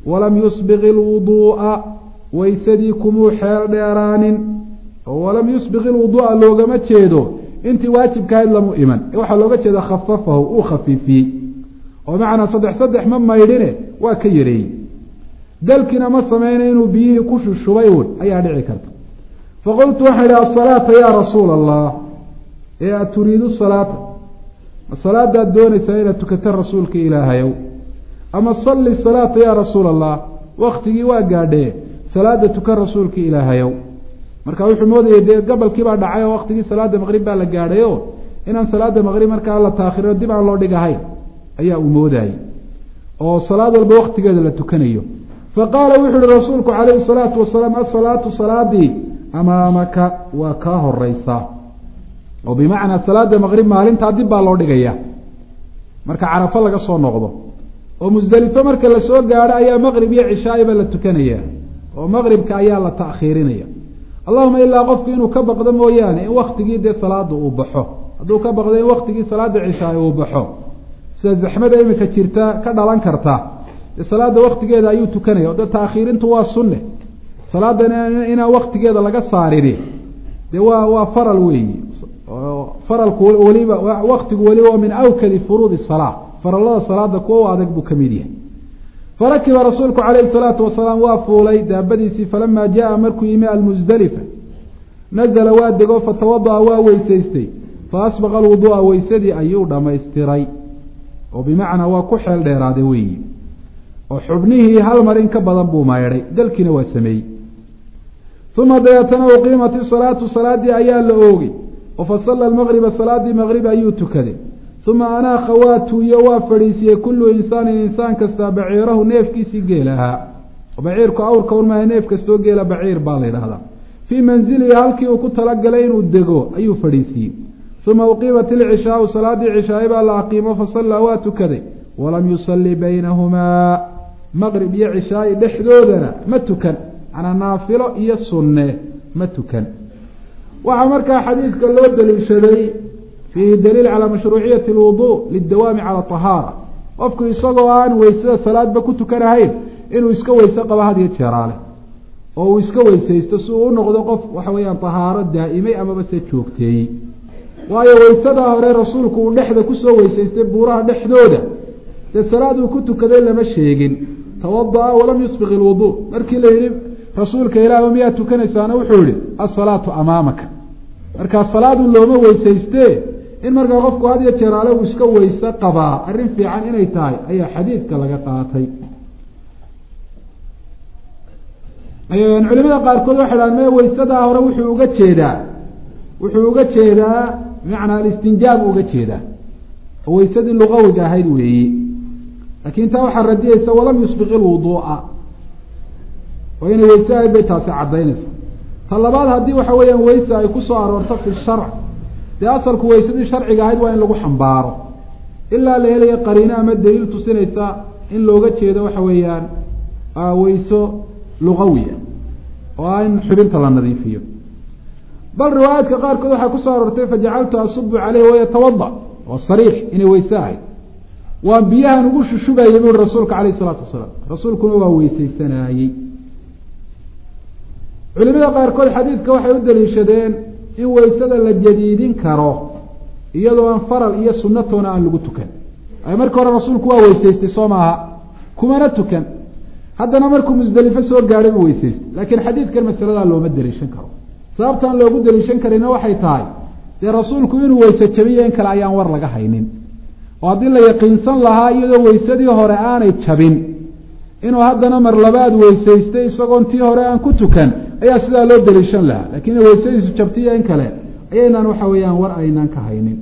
walam yusbiq ilwuduu'a waysadii kumuu xeel dheeraanin oo walam yusbiq ilwuduu'a loogama jeedo intii waajibkahayd lamu iman waxaa looga jeeda khafafahu uu khafiifiyey oo macnaa saddex saddex ma maydhine waa ka yareeyey dalkina ma sameyna inuu biyihii ku shushubay uun ayaa dhici karta faqultu waxaan idhi asalaata yaa rasuula allah ee a turiidu salaata ma salaadaad doonaysaa inaad tukato rasuulka ilaahayow ama salli salaata yaa rasuula allah waktigii waa gaadhee salaada tukan rasuulka ilaahayow marka wuxuu moodayay dee gabalkii baa dhacay oo waktigii salaada maqrib baa la gaadhayo inaan salaada maqrib markaa la taakhiro dib aan loo dhigahayn ayaa uu moodayey oo salaad walba waktigeeda la tukanayo fa qaala wuxuu uhi rasuulku calayhi salaatu wasalaam asalaatu salaadii amaamaka waa kaa horeysaa oo bimacnaa salaada maqrib maalintaa dib baa loo dhigaya marka carafo laga soo noqdo oo musdelifo marka lasoo gaadho ayaa maqrib iyo cishaa'iba la tukanaya oo maqribka ayaa la ta'khiirinaya allahuma ilaa qofku inuu ka baqdo mooyaane in waktigii dee salaada uu baxo hadduu ka baqdo in waktigii salaada cishaay uu baxo sida zaxmada imika jirta ka dhalan karta dee salaada waktigeeda ayuu tukanaya o de taakhiirintu waa sunne salaadan inaan waktigeeda laga saarini dee waa waa faral weeyi faralku weliba waktigu weliba waa min awkadi furuudi salaa farallada salaada kuwa u adag buu ka mid yahay farakiba rasuulku calayhi salaatu wasalaam waa fuulay daabadiisii falamaa jaa markuu yimi almusdelifa nazla waa dego fatawada'a waa weysaystay fa asbaqa alwuduu'a weysadii ayuu dhammaystiray oo bimacnaa waa ku xeel dheeraaday weeyi oo xubnihii hal mar in ka badan buu maydhay dalkiina waa sameeyey uma dabeetana uqiimat isalaatu salaadii ayaa la oogay oo fasalla almaqriba salaadii maqrib ayuu tukaday uma anaaqa waa tuuyo waa fadhiisiyey kullu insaanin insaan kastaa baciirahu neefkiisii geel ahaa baciirku awrka un maaha neef kastoo geela baciir baa la yidhahdaa fii manzilihi halkii uu ku talagalay inuu dego ayuu fadhiisiiyey uma uqiimat ilcishaau salaadii cishaaye baa la aqiimo fasallaa waa tukaday walam yusalli baynahumaa maqrib iyo cishaayi dhexdoodana ma tukan manaa naafilo iyo sunne ma tukan waxaa markaa xadiidka loo daliishaday fiihi daliil calaa mashruuciyati alwuduu lidawaami cala ahaara qofku isagoo aan weysada salaadba ku tukanahayn inuu iska weyse qabo had iyo jeeraale oo uu iska weysaysto si uu u noqdo qof waxa weeyaan tahaaro daa'imay amaba se joogteeyey waayo weysadaa hore rasuulku uu dhexda kusoo weysaystay buuraha dhexdooda dee salaad uu ku tukaday lama sheegin tawada'a walam yusbiq ilwuduu markii la yidhi rasuulka ilaah miyaa tukanaysaana wuxuu yihi asalaatu amaamaka markaa salaadun looma weysayste in markaa qofku had iyo jeeraale uu iska weyse qabaa arrin fiican inay tahay ayaa xadiidka laga qaatay culimada qaarkood waxay dhahan me weysadaa hore wuxuu uga jeedaa wuxuu uga jeedaa bimacnaa alistinjaab uga jeedaa oo weysadii luqawiga ahayd weeye laakiin taa waxaa radiyeysa walam yusbiq ilwuduu'a oo inay weyse ahayd bay taasi caddaynaysa ta labaad haddii waxa weeyaan weyse ay ku soo aroorto fi sharc dee asalku weysadii sharciga ahayd waa in lagu xambaaro ilaa la helayo qariino ama daliil tusinaysa in looga jeedo waxa weeyaan weyso luqawiya oo ah in xubinta la nadiifiyo bal riwaayaadka qaarkood waxaa kusoo aroortay fajacaltu asubu caleyh wayatawada waa sariix inay weyse ahayd waan biyahan ugu shushubayay bui rasuulka caleyh isalaatu wasalaam rasuulkuna waa weysaysanaayey culimada qaarkood xadiidka waxay u daliishadeen in weysada la jadiidin karo iyadoo aan faral iyo sunatoona aan lagu tukan markii hore rasuulku waa weysaystay soo maaha kumana tukan haddana markuu musdelifo soo gaadhay buu weysaystay laakiin xadiidkan masaladaa looma daliishan karo sababtaan loogu daliishan karina waxay tahay dee rasuulku inuu weyse jabiyo in kale ayaan war laga haynin oo haddii la yaqiinsan lahaa iyadoo weysadii hore aanay jabin inuu haddana mar labaad weysaystay isagoon tii hore aan ku tukan ayaa sidaa loo daliishan lahaa lakiin ina weysadiisu jabtiyo in kale ayaynaan waxa weeyaan war aynaan ka haynin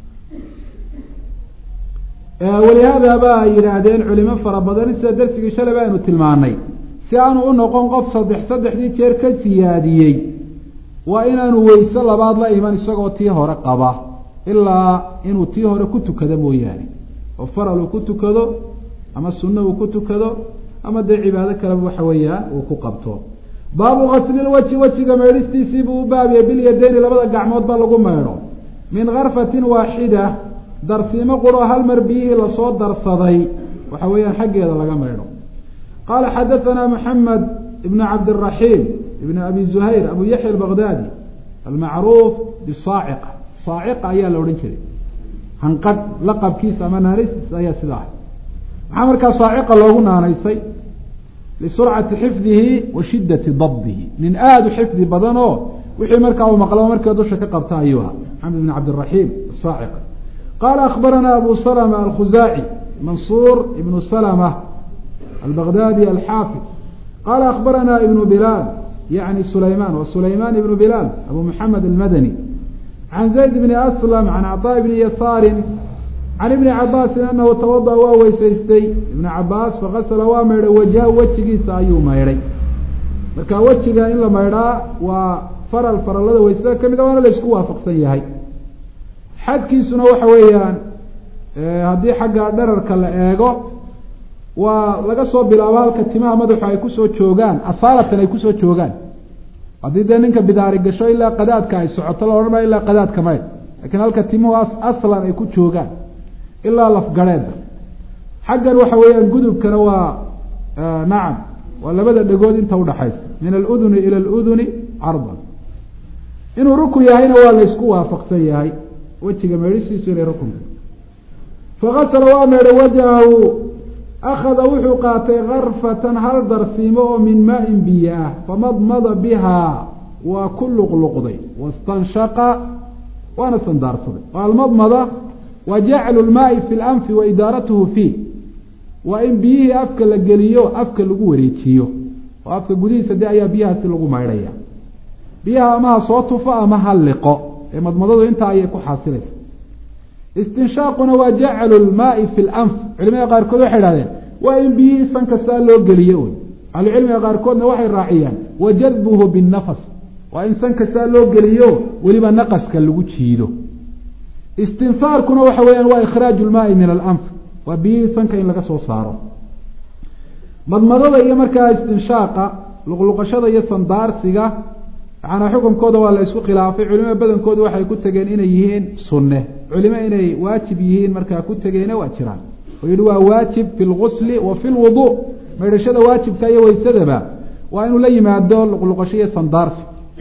walihaada ba ay yidhaahdeen culimo fara badan sida darsigii shalay ba aynu tilmaanay si aanu u noqon qof saddex saddexdii jeer ka siyaadiyey waa inaanu weyse labaad la iman isagoo tii hore qaba ilaa inuu tii hore ku tukado mooyaane oo faral uu ku tukado ama sunno uu ku tukado ama dee cibaado kaleba waxa weeyaan uu ku qabto baabu kaslilwaji wejiga meedhistiisii buu u baabiyey bilyadeyni labada gacmood ba lagu meedho min karfatin waaxida darsiimo quro hal mar biyihii lasoo darsaday waxa weeyaan xaggeeda laga meydho qala xadaثna mحamed ibn cabdالرaحيم ibn abi زuhayr abu yaحya الbغdadi almacruuf bsaaciqa saaciqa ayaa la odhan jiray hanqadh laqabkiisa ama naanaystiisa ayaa sidaa ah maxaa markaa saaciqa loogu naanaysay lisurcati xifdihi wa shidati dabdihi nin aada u xifdi badan oo wixii markaa uu maqlaba markiiba dusha ka qabta ayuu ahaa maxamed ibn cabdiraxiim asaaciqa qaala akbarana abu salma alkhuzaaci mansuur ibnu salma albaghdadi alxaafid qaala akbarana ibnu bilaal yani sulayman wa sulayman ibnu bilaal abu maxamed almadani can zayd bni aslam can caطaa bni yasaari can ibni cabaasin anahu tawada waa weysaystay ibna cabaas fakasala waa maydhay wajha wejigiisa ayuu maydhay marka wejiga in la maydhaa waa faral farallada weysada kamid a waana la isku waafaqsan yahay xadkiisuna waxa weeyaan haddii xagga dherarka la eego waa laga soo bilaabo halka timaha madaxu ay kusoo joogaan asaalatan ay kusoo joogaan haddii dee ninka bidaari gasho ilaa qadaadka ay socoto la odhan maayo ilaa qadaadka maydh lakiin halka timuhu aslan ay ku joogaan ilaa lafgareeda xaggan waxa weeyaan gudubkana waa nacam waa labada dhegood inta udhaxaysa min aluduni ila aluduni cardan inuu rukun yahayna waa la ysku waafaqsan yahay wejiga meedhisiisu inay rukunka fakasala waa meedhay wajhahu akhada wuxuu qaatay karfatan hal darsiimo oo min maain biyo ah famadmada bihaa waa ku luqluqday wastanshaqa waana sandaarsaday oo almadmada waa jaclu lmaai fi lanfi wa idaaratuhu fiih waa in biyihii afka la geliyo afka lagu wareejiyo oo afka gudihiisa de ayaa biyahaasi lagu maydhaya biyaha ama ha soo tufo ama ha liqo ee madmadadu intaa ayay ku xaasilaysa istinshaaquna waa jaclu lmaai fi lanf culimada qaarkood waxay idhahdeen waa in biyihii sanka saa loo geliyo un ahlucilmiga qaarkoodna waxay raaciyaan wa jadbuhu binnafas waa in sanka saa loo geliyo weliba naqaska lagu jiido istinsaarkuna waxa weeyaan waa ikhraaju lmaai min alanf waa biyihii sanka in laga soo saaro madmadada iyo markaa istinshaaqa luqluqashada iyo sandaarsiga yacanaa xukunkooda waa la isku khilaafay culimada badankooda waxay ku tegeen inay yihiin sunne culimo inay waajib yihiin markaa ku tegeyna waa jiraan oo yihi waa waajib fi lgusli wa fi lwudu maydhashada waajibka iyo weysadaba waa inuu la yimaado luqluqasho iyo sandaarsi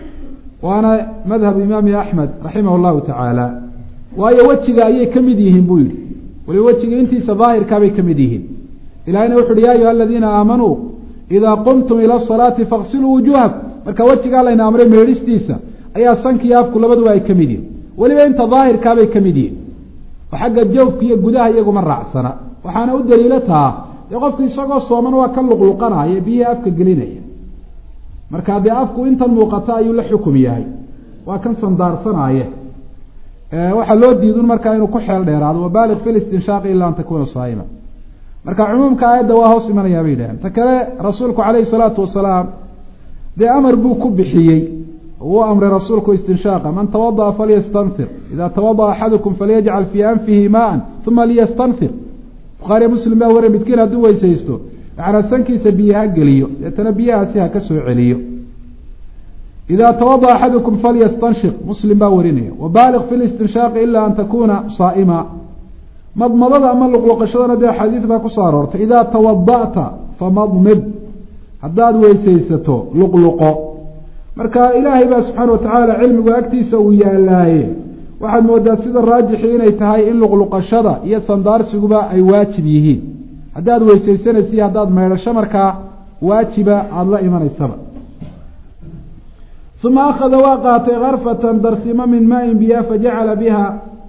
waana madhab imaami axmed raximah llahu tacaala waayo wejiga ayay ka mid yihiin buu yihi waliba wejiga intiisa daahirkaabay ka mid yihiin ilahina wuxu uhi ya ayuha aladiina aamanuu idaa qumtum ila asalaati faqsiluu wujuhakum marka wejigaa layna amray meedhistiisa ayaa sankiiyo afku labaduba ay ka mid yihin weliba inta daahirkaabay ka mid yihin oo xagga jawfka iyo gudaha iyaguma raacsana waxaana u daliilo taa dee qofku isagoo sooman waa ka luqluqanaya biyihii afka gelinaya marka dee afku intan muuqata ayuu la xukum yahay waa kan sandaarsanaaye waxaa loo diidun markaa inuu ku xeel dheeraado wabaaliq fi listinshaaqi ila an takuna saa'ima marka cumuumka aayadda waa hoos imanayaa bay yidhaheen ta kale rasuulku calayhi salaatu wasalaam dee amar buu ku bixiyey uu amray rasuulku istinshaaqa man tawada'a falyastanfir ida tawada'a axadukum falyajcal fii anfihi maaan uma liyastanfir bukhaariya muslim baa warray midkiin hadduu weysaysto macnaa sankiisa biyo ha geliyo deetana biyahaasi ha ka soo celiyo ida tawada'a axadukum falyastanshiq muslim baa warinaya wabaaliq fi listinshaaqi ila an takuna saa'ima madmadada ama luqluqashadana dee xadiid baa kusoo aroortay idaa tawada'ta famadmid haddaad weysaysato luqluqo marka ilaahay baa subxaana watacaala cilmigu agtiisa uu yaalaaye waxaad moodaa sida raajixi inay tahay in luqluqashada iyo sandaarsigaba ay waajib yihiin haddaad weysaysanaysa iyo haddaad maydhasho markaa waajiba aada la imanaysaba uma akhada waa qaatay karfatan darsimo min maain biya fajacala biha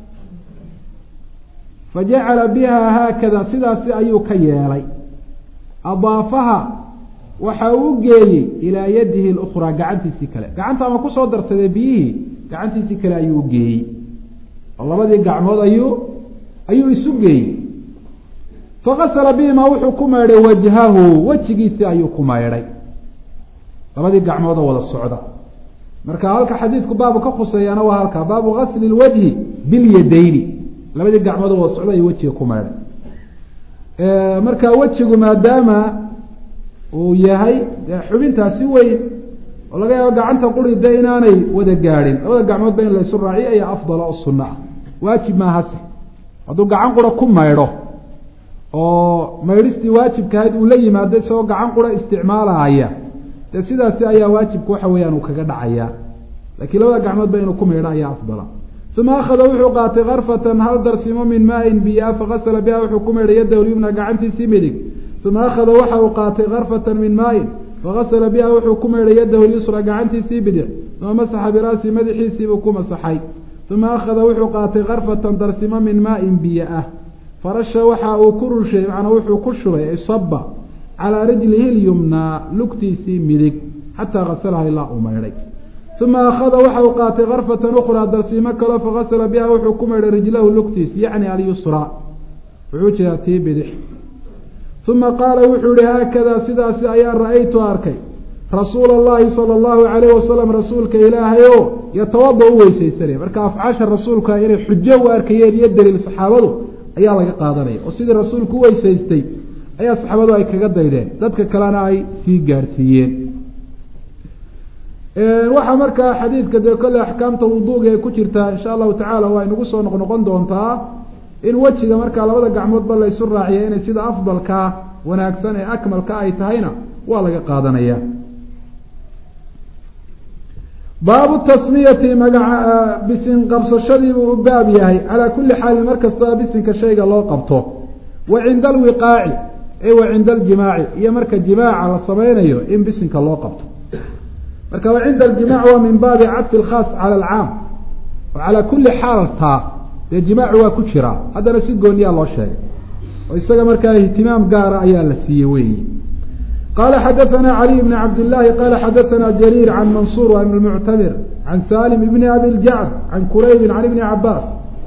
fajacala biha haakada sidaasi ayuu ka yeelay adaafaha waxa uu geeyey ilaa yadihi اlأkhraa gacantiisii kale gacanta ama kusoo darsadee biyihii gacantiisii kale ayuu ugeeyey oo labadii gacmood ayuu ayuu isu geeyey fakasala bihimaa wuxuu ku maydhay wajhahu wejigiisii ayuu ku maydhay labadii gacmoodoo wada socda marka halka xadiidku baabu ka khuseeyaana waa halka baabu gasli اlwajhi biاlyadayni labadii gacmoodoo wada socda ayuu wejiga ku maydhay marka wejigu maadaama uu yahay dee xubintaasi weyn oo laga yaabo gacanta quri de inaanay wada gaadhin labada gacmoodba in laysu raaciyo ayaa afdala oo sunno ah waajib maahase hadduu gacan qura ku maydho oo maydhistii waajibkahayd uu la yimaado isagoo gacan qura isticmaalaaya dee sidaasi ayaa waajibka waxa weeyaan uu kaga dhacayaa laakiin labada gacmoodba inuu ku maydho ayaa afdala uma akhada wuxuu qaatay karfatan hal darsimo min maain biyaa fakasala biha wuxuu ku maydhay yadda lyumna gacantiisii midig uma akhada waxa uu qaatay karfatan min maain fakasala biha wuxuu ku maydhay yadahu lyusra gacantiisii bidix uma masaxa biraasi madaxiisiibuu ku masaxay uma akhada wuxuu qaatay karfatan darsimo min maain biyo ah farasha waxa uu ku rushay macnaa wuxuu ku shubay isaba calaa rijlihi lyumnaa lugtiisii midig xataa kasalaha ilaa uu maydhay uma akhada waxa uu qaatay karfatan ukhraa darsiimo kaleo fakasala biha wuxuu ku maydhay rijlahu lugtiis yacni alyusra wuxuu jeedaa tii bidix uma qaala wuxuu yihi haakadaa sidaasi ayaan ra-aytu arkay rasuula allahi sala allahu calayh wasalam rasuulka ilaahay o yatawada u weysaysanaya marka afcaasha rasuulka inay xujo u arkayeen iyo daliil saxaabadu ayaa laga qaadanaya oo sidii rasuulku u weysaystay ayaa saxaabadu ay kaga daydeen dadka kalena ay sii gaarsiiyeen waxaa markaa xadiidka dee kolle axkaamta wuduuga ee ku jirtaa insha allahu tacaala waa inagu soo noqnoqon doontaa in wejiga markaa labada gacmoodba laysu raaciya inay sida afdalkaa wanaagsan ee akmalka ay tahayna waa laga qaadanaya baabu tasmiyati magaca bisin qabsashadiibuu u baab yahay calaa kulli xaalin mar kastaba bisinka shayga loo qabto wa cinda alwiqaaci e wa cinda aljimaaci iyo marka jimaaca la sameynayo in bisinka loo qabto marka wa cinda aljimac waa min baabi cadfi alkhaas cala alcaam oo calaa kulli xaaltaa dee jimaacu waa ku jiraa haddana si gooniyaa loo sheegay oo isaga markaa ihtimaam gaara ayaa la siiyey weyi qala xadaثna عlي بn cabd الlahi qala xadaثna jrيr can mansur بn المctamir can salim bn abi اljacd can kuraybi can ibni cabaas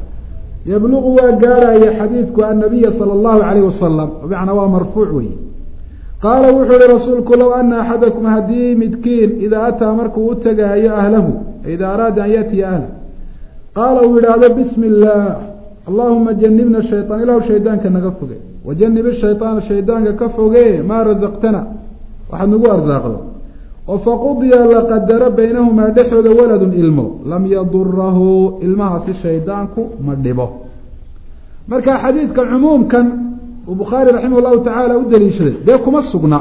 yblgu waa gaarhaya xadiidku annabiya salى اllahu عalayh wasalam bmacnaa waa marfuuc wey qaala wuxuu yihi rasuulku low ana axadakum haddii midkiin idaa ataa markuu u tegaayo ahlahu ida araada an yatiya ahlah qaala uu yidhaahdo bismi اllah allahuma janibna shayطaan ilahu shaydaanka naga foge wajanib shayطaana shaydaanka ka foge maa razaqtana waxaad nagu arsaaqdo oo faqudiya la qadaro baynahumaa dhexooda waladun ilmo lam yadurahu ilmahaasi shaydaanku ma dhibo marka xadiidka cumuumkan uu bukhaari raximah llahu tacaala u daliishaday dee kuma sugna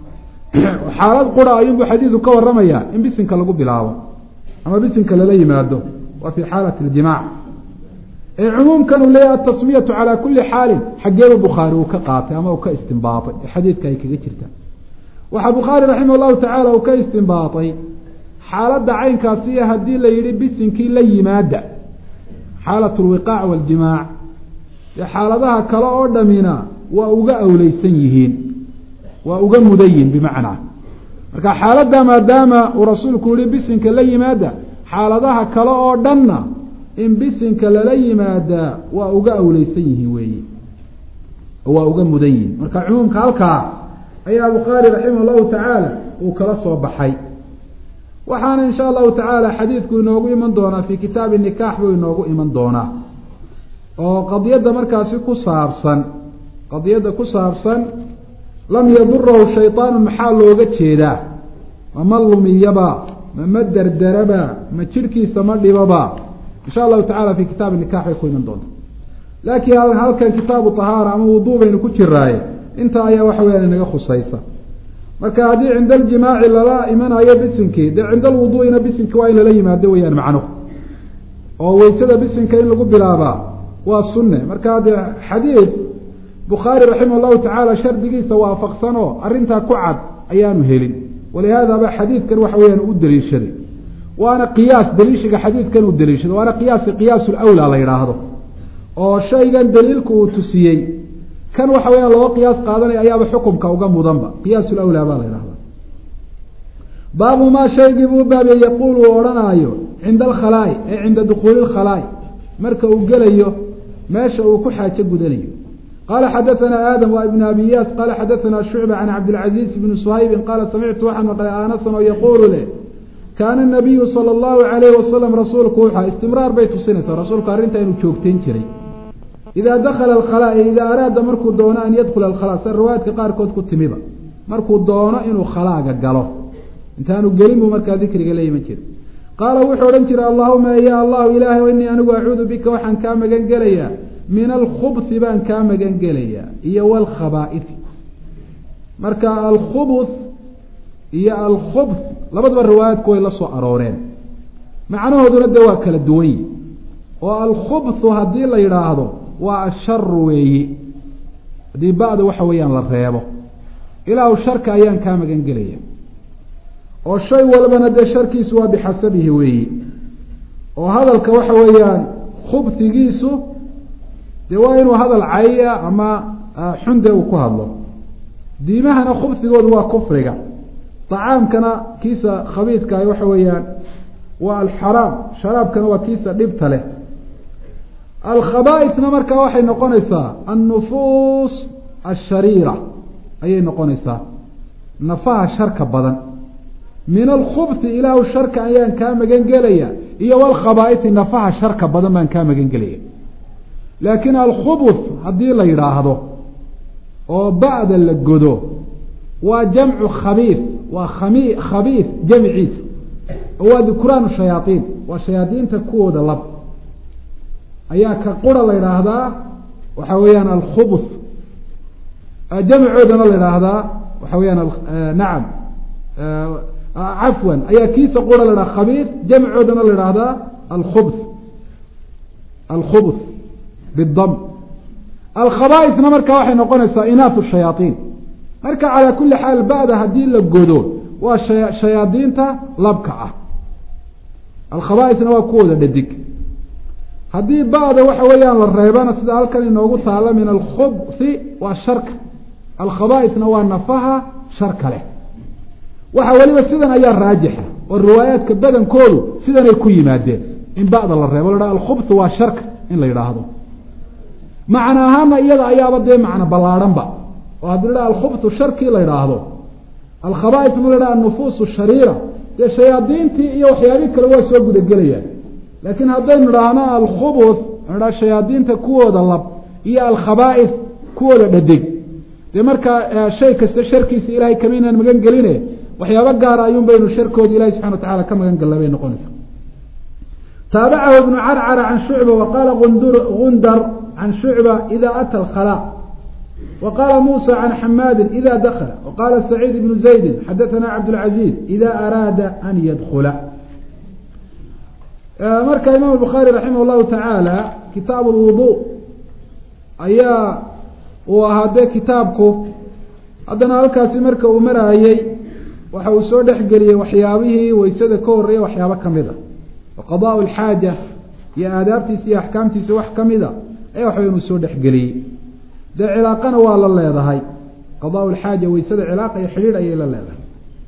xaalad qura ayuunbuu xadiidu ka waramayaa in bisinka lagu bilaabo ama bisinka lala yimaado waa fi xaalati اljimac ee cumuumkan uu leeyahy atasmiyatu calaa kuli xaalin xaggeeba bukhaari uu ka qaatay ama uu ka istinbaaطay ee xadiidka ay kaga jirta waxaa bukhaari raximah llahu tacaala uu ka istinbaaطay xaaladda caynkaasiyo haddii la yihi bisinkii la yimaada xaalat lwiqaac waاljimaac dee xaaladaha kale oo dhamina waa uga awleysan yihiin waa uga mudan yihin bimacnaa marka xaaladda maadaama uu rasuulku yihi bisinka la yimaada xaaladaha kale oo dhanna in bisinka lala yimaadaa waa uga awleysan yihiin weeyi waa uga mudan yihin marka cumuumka halkaa ayaa bukhaari raximah llahu tacaala uu kala soo baxay waxaana insha allahu tacaala xadiidku inoogu iman doonaa fi kitaabi nikaax buu inoogu iman doonaa oo qadiyadda markaasi ku saabsan qadiyadda ku saabsan lam yadurahu shayطaanu maxaa looga jeedaa mama lumiyaba mama derderaba ma jirhkiisa ma dhibaba insha allahu tacala fi kitaabi nikax bay ku iman doonta laakiin halkan kitaabu tahaara ama wuduu baynu ku jiraaye intaa ayaa waxa weyaan inaga khusaysa marka haddii cinda aljimaaci lala imanayo bisinkii dee cinda alwuduu'ina bisinki waa in lala yimaado weyaan macnuhu oo weysada bisinka in lagu bilaabaa waa sunne marka dee xadiid bukhaari raximah llahu tacaala shardigiisa waafaqsan oo arrintaa ku cad ayaanu helin walihaadaba xadiidkan waxa weyaan u daliishaday waana qiyaas daliishiga xadiidkan uu daliishaday waana qiyaaska qiyaas lawlaa la yidhaahdo oo shaygan daliilku uu tusiyey kan waxa weyaan looga qiyaas qaadanaya ayaaba xukumka uga mudanba qiyaas lawlaa baa la yidhahda baabu maa shaygii buu baabiyey yaquul uu odhanaayo cinda alkhalaa'i ee cinda dukhuuli lkhalaa'i marka uu gelayo meesha uu ku xaajo gudanayo qala xadaثna aadam wa ibn abi yaas qala xadaثna shucba can cabdilcaziiz bni suhaybin qaala samictu waxaan maqlay anasan oo yaquulu leh kaana nabiyu sala allahu alayhi wasalam rasuulku wuxua istimraar bay tusinaysaa rasuulku arrintaa inuu joogtayn jiray idaa dakala alkhalaa idaa araada markuu doono an yadkula alkhalaa sida riwaayaadka qaarkood ku timiba markuu doono inuu khalaaga galo intaanu gelin buu markaa dikriga la iman jiray qaala wuxuu odhan jiray allahuma ya allahu ilaahay inii anigu acuudu bika waxaan kaa magan gelayaa min alkhubhi baan kaa magan gelayaa iyo walkhabaa'ifi marka alkhubuth iyo alkhubth labadaba riwaayaadku way la soo arooreen macnahooduna dee waa kala duwan yihi oo alkhubthu haddii la yidhaahdo waa asharu weeyi haddii ba-da waxa weeyaan la reebo ilaahu sharka ayaan kaa magan gelaya oo shay walbana dee sharkiisu waa bixasabihi weeyi oo hadalka waxa weeyaan khubtigiisu dee waa inuu hadal caya ama xunde uu ku hadlo diimahana khubtigoodu waa kufriga طacaamkana kiisa khabiidkaah waxa weeyaan waa alxaraam sharaabkana waa kiisa dhibta leh alkhabaaisna markaa waxay noqonaysaa annufuus ashariira ayay noqonaysaa nafaha sharka badan min alkhubti ilaahu sharka ayaan kaa magan gelaya iyo walkhabaaisi nafaha sharka badan baan kaa magan gelaya laakiin alkhubuth haddii la yidhaahdo oo ba'da la godo waa jamcu khabiif waa khami khabiif jamciisa oo waa dukuraan shayaaiin waa shayaadiinta kuwooda lab ayaa ka qura la yidhaahdaa waxa weeyaan alkhubuth jamcoodana la yidhaahdaa waxa weyaan nacam cafwan ayaa kiisa qura la yidhahda khabiif jamcoodana la yidhaahdaa alkhubth alkhubuth bidam alkhabaaisna marka waxay noqonaysaa inaat shayaaiin marka calaa kuli xaal ba'da haddii la godo waa shayaadiinta labka ah alkhabaaisna waa kuwooda dhadig haddii ba'da waxa weeyaan la reebana sida halkan inoogu taala min alkhubthi waa sharka alkhabaaisna waa nafaha sharka leh waxa weliba sidan ayaa raajixa oo riwaayaadka badankoodu sidanay ku yimaadeen in ba'da la reebo la alkhubth waa sharka in la yidhaahdo macna ahaana iyada ayaaba dee macno ballaadhanba oo haddii la alkhubthu sharkii la yidhaahdo alkhabaaisna la dhaha annufuus shariira dee shayaadiintii iyo waxyaabihi kale waa soo gudagelayaan laakiin haddaynu idhaahno alkhubuth dha shayaadiinta kuwooda lab iyo alkhabaa'is kuwooda dhadig dee markaa shay kasta sharkiisa ilahay kama inaan magan geline waxyaabo gaara ayuun baynu sharkooda ilahi subxana wa tacala ka magan galna bay noqonaysaa taabacahu ibnu carcara can shucba wa qaala gundar can shucba ida ata alkhalaa wa qaala muusa can xamaadin ida dakla wa qaala saciid ibnu zaydi xadathana cabdاlcaziiz ida araada an yadkula marka imaam bukhaari raximah llahu tacaala kitaab lwudu ayaa uu ahaa dee kitaabku haddana halkaasi marka uu maraayey waxa uu soo dhexgeliyey waxyaabihii waysada ka horeeya waxyaabo kamid a wa qadaa lxaaja iyo aadaabtiisa iyo axkaamtiisa wax kamida ayaa waxawa inuu soo dhexgeliyey dee cilaaqana waa la leedahay qadaa lxaaja waysada cilaaqa iyo xidhiidh ayay la leedahay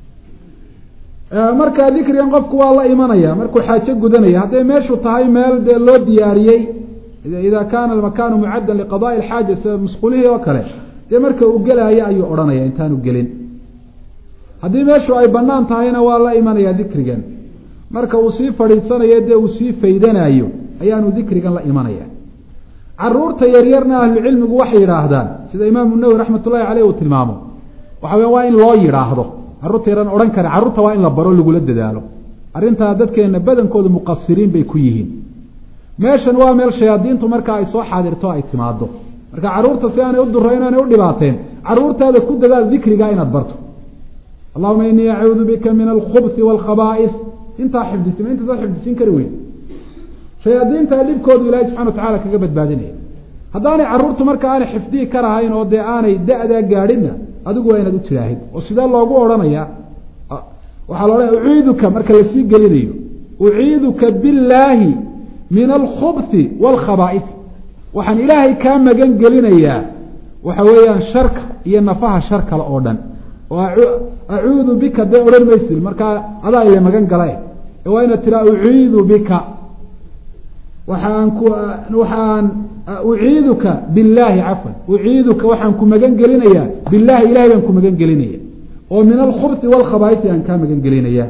marka dikrigan qofku waa la imanaya markuu xaajo gudanaya hadday meeshu tahay meel dee loo diyaariyey ida kaana almakaanu mucaddan liqadaai alxaaja sida musqulihii oo kale dee marka uu gelaayo ayuu odhanaya intaanu gelin haddii meeshu ay banaan tahayna waa la imanaya dikrigan marka uu sii fadhiisanayo dee uu sii faydanayo ayaanu dikrigan la imanaya caruurta yaryarna ahlucilmigu waxay yidhaahdaan sida imaamu nawowi raxmat ullahi caleyh uu tilmaamo waxa weya waa in loo yidhaahdo carruurta yaran odhan kara carruurta waa in la baro lagula dadaalo arrintaa dadkeena badankooda muqasiriin bay ku yihiin meeshan waa meel shayaadiintu marka ay soo xaadirto ay timaado marka carruurta si aanay u duro inaanay u dhibaateen carruurtaada ku dadaal dikriga inaad barto allahuma inii acuudu bika min alkhubthi waalkhabaa'is intaa xifdisi ma intaasaad xifdisiin kari weyn shayaadiinta dhibkoodu ilaahay subxana wa tacala kaga badbaadinaya haddaanay carruurtu marka aanay xifdihi karahayn oo dee aanay da-daa gaadhinna adigu waa inaad u tihaahid oo sidee loogu odhanaya waxaa la odhanaya uciiduka marka lasii gelinayo uciiduka billaahi min alkhubthi waalkhabaa'is waxaan ilaahay kaa magan gelinayaa waxa weeyaan sharka iyo nafaha shar kale oo dhan oo acuudu bika dee odhan maysid markaa adaa ile magan gala ee waa inaad tiraa uciidu bika waxaan ku waxaan uciiduka billaahi cafwan uciiduka waxaan ku magan gelinayaa billahi ilahay baan ku magan gelinaya oo min alkhubthi waalkhabaaisi aan kaa magan gelinaya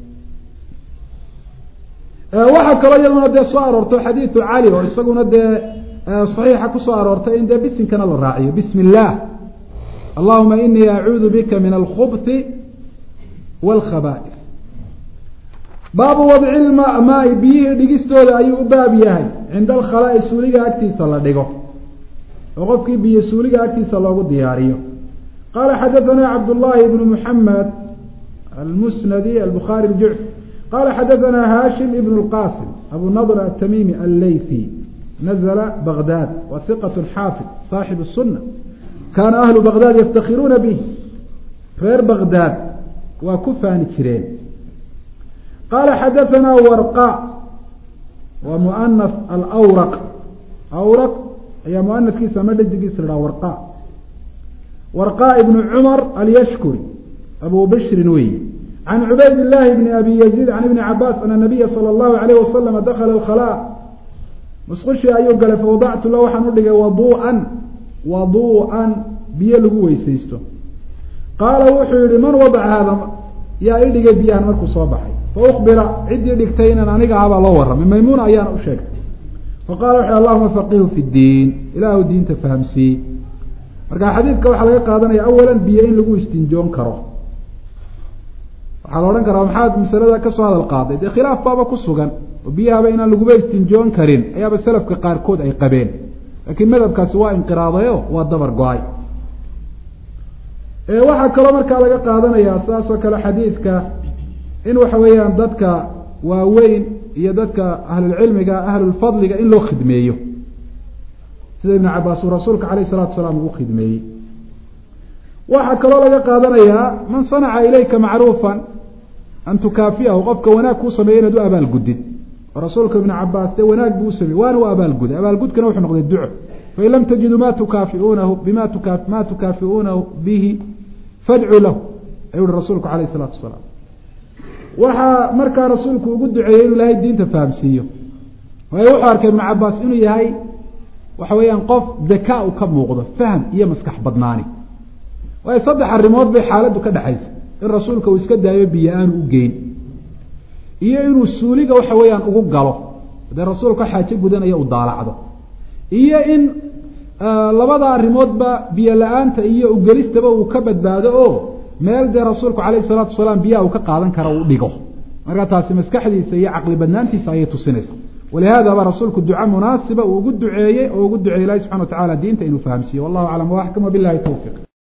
waxaa kaloo iyaduna dee soo aroorto xadiidu cali oo isaguna dee saxiixa kusoo aroortay in dee bisinkana la raaciyo bismi illaah allahuma inii acuudu bika min alkhubthi waalkhaba'is baabu wadci lmaai biyihii dhigistooda ayuu u baab yahay cinda alkhalaa'i suuliga agtiisa la dhigo oo qofkii biyo suuliga agtiisa loogu diyaariyo qaala xadaثana cabdullahi bnu muxamed almusnadi albukhaari اljucfi qala xadaثana hashim ibn اlqasim abu nadr atamimi allaythi nazla bagdad wa hiqat xaafid saaxib الsuna kaana ahlu bagdad yaftakiruuna bih reer bagdaad waa ku faani jireen qaala xadaثana warqa waa muanaf alawraq awraq ayaa muanafkiisa ama dhadigiisa la dhaha warqa warqa ibnu cumar alyashkuri abu bishrin weyi can cubayd llahi bni abi yaziid can ibni cabaas ana nabiya sala allahu alayh wasalama dakala alkhalaa musqushii ayuu galay fawadactu la waxaan u dhigay waduu'an waduu'an biyo lagu weysaysto qaala wuxuu yihi man wadaca haada yaa i dhigay biyahan markuu soo baxay faukbira ciddii dhigtay inan aniga ahabaa loo warramay maymuuna ayaana u sheegtay faqala wuxu allahuma faqihu fi ddiin ilaahu diinta fahamsiiye marka xadiidka waxaa laga qaadanaya awalan biyo in lagu istinjoon karo waxaa la odhan karaa maxaad masalada kasoo hadal qaaday dee khilaaf baaba ku sugan oo biyahaba inaan laguba istinjoon karin ayaaba selafka qaarkood ay qabeen laakiin madhabkaasi waa inqiraadayo waa dabar go-ay waxaa kaloo markaa laga qaadanayaa saas oo kale xadiidka in waxa weeyaan dadka waaweyn iyo dadka ahlulcilmiga ahlulfadliga in loo khidmeeyo sida ibnu cabaas uu rasuulka alayh salatu salaam ugu khidmeeyey waxaa kaloo laga qaadanayaa man sanaca ilayka macruufan an tukaafiahu qofka wanaag kuu sameeya inaad u abaalgudid oo rasuulka ibnu cabaas dee wanaag buu u sameeyey waana u abaalguday abaalgudkana wuxuu noqday duco fain lam tajiduu ma tukaafiuunahu bima tuka ma tukaafiuunahu bihi fadcuu lahu ayuu uhi rasuulku alayh isalaatu wasalaam waxaa markaa rasuulku ugu duceeyey inuu ilaahay diinta fahamsiiyo waayo wuxuu arkay ibnu cabaas inuu yahay waxa weeyaan qof dakaa u ka muuqdo faham iyo maskax badnaani waayo saddex arrimood bay xaaladdu ka dhexaysa in rasuulka uu iska daayo biyo aanu u geyn iyo inuu suuliga waxa weeyaan ugu galo dee rasuulka xaajo gudanaya u daalacdo iyo in labada arrimoodba biyo la-aanta iyo ugelistaba uu ka badbaado oo meel dee rasuulku calayhi salaatu wasalaam biyaha uu ka qaadan kara uu dhigo marka taasi maskaxdiisa iyo caqli badnaantiisa ayay tusinaysa walihaadaba rasuulku duca munaasiba uu ugu duceeyey oo ugu duceeyey ilahi subxana wa tacala diinta inuu fahamsiiye wallahu aclam waaxkam wabilahi towfiq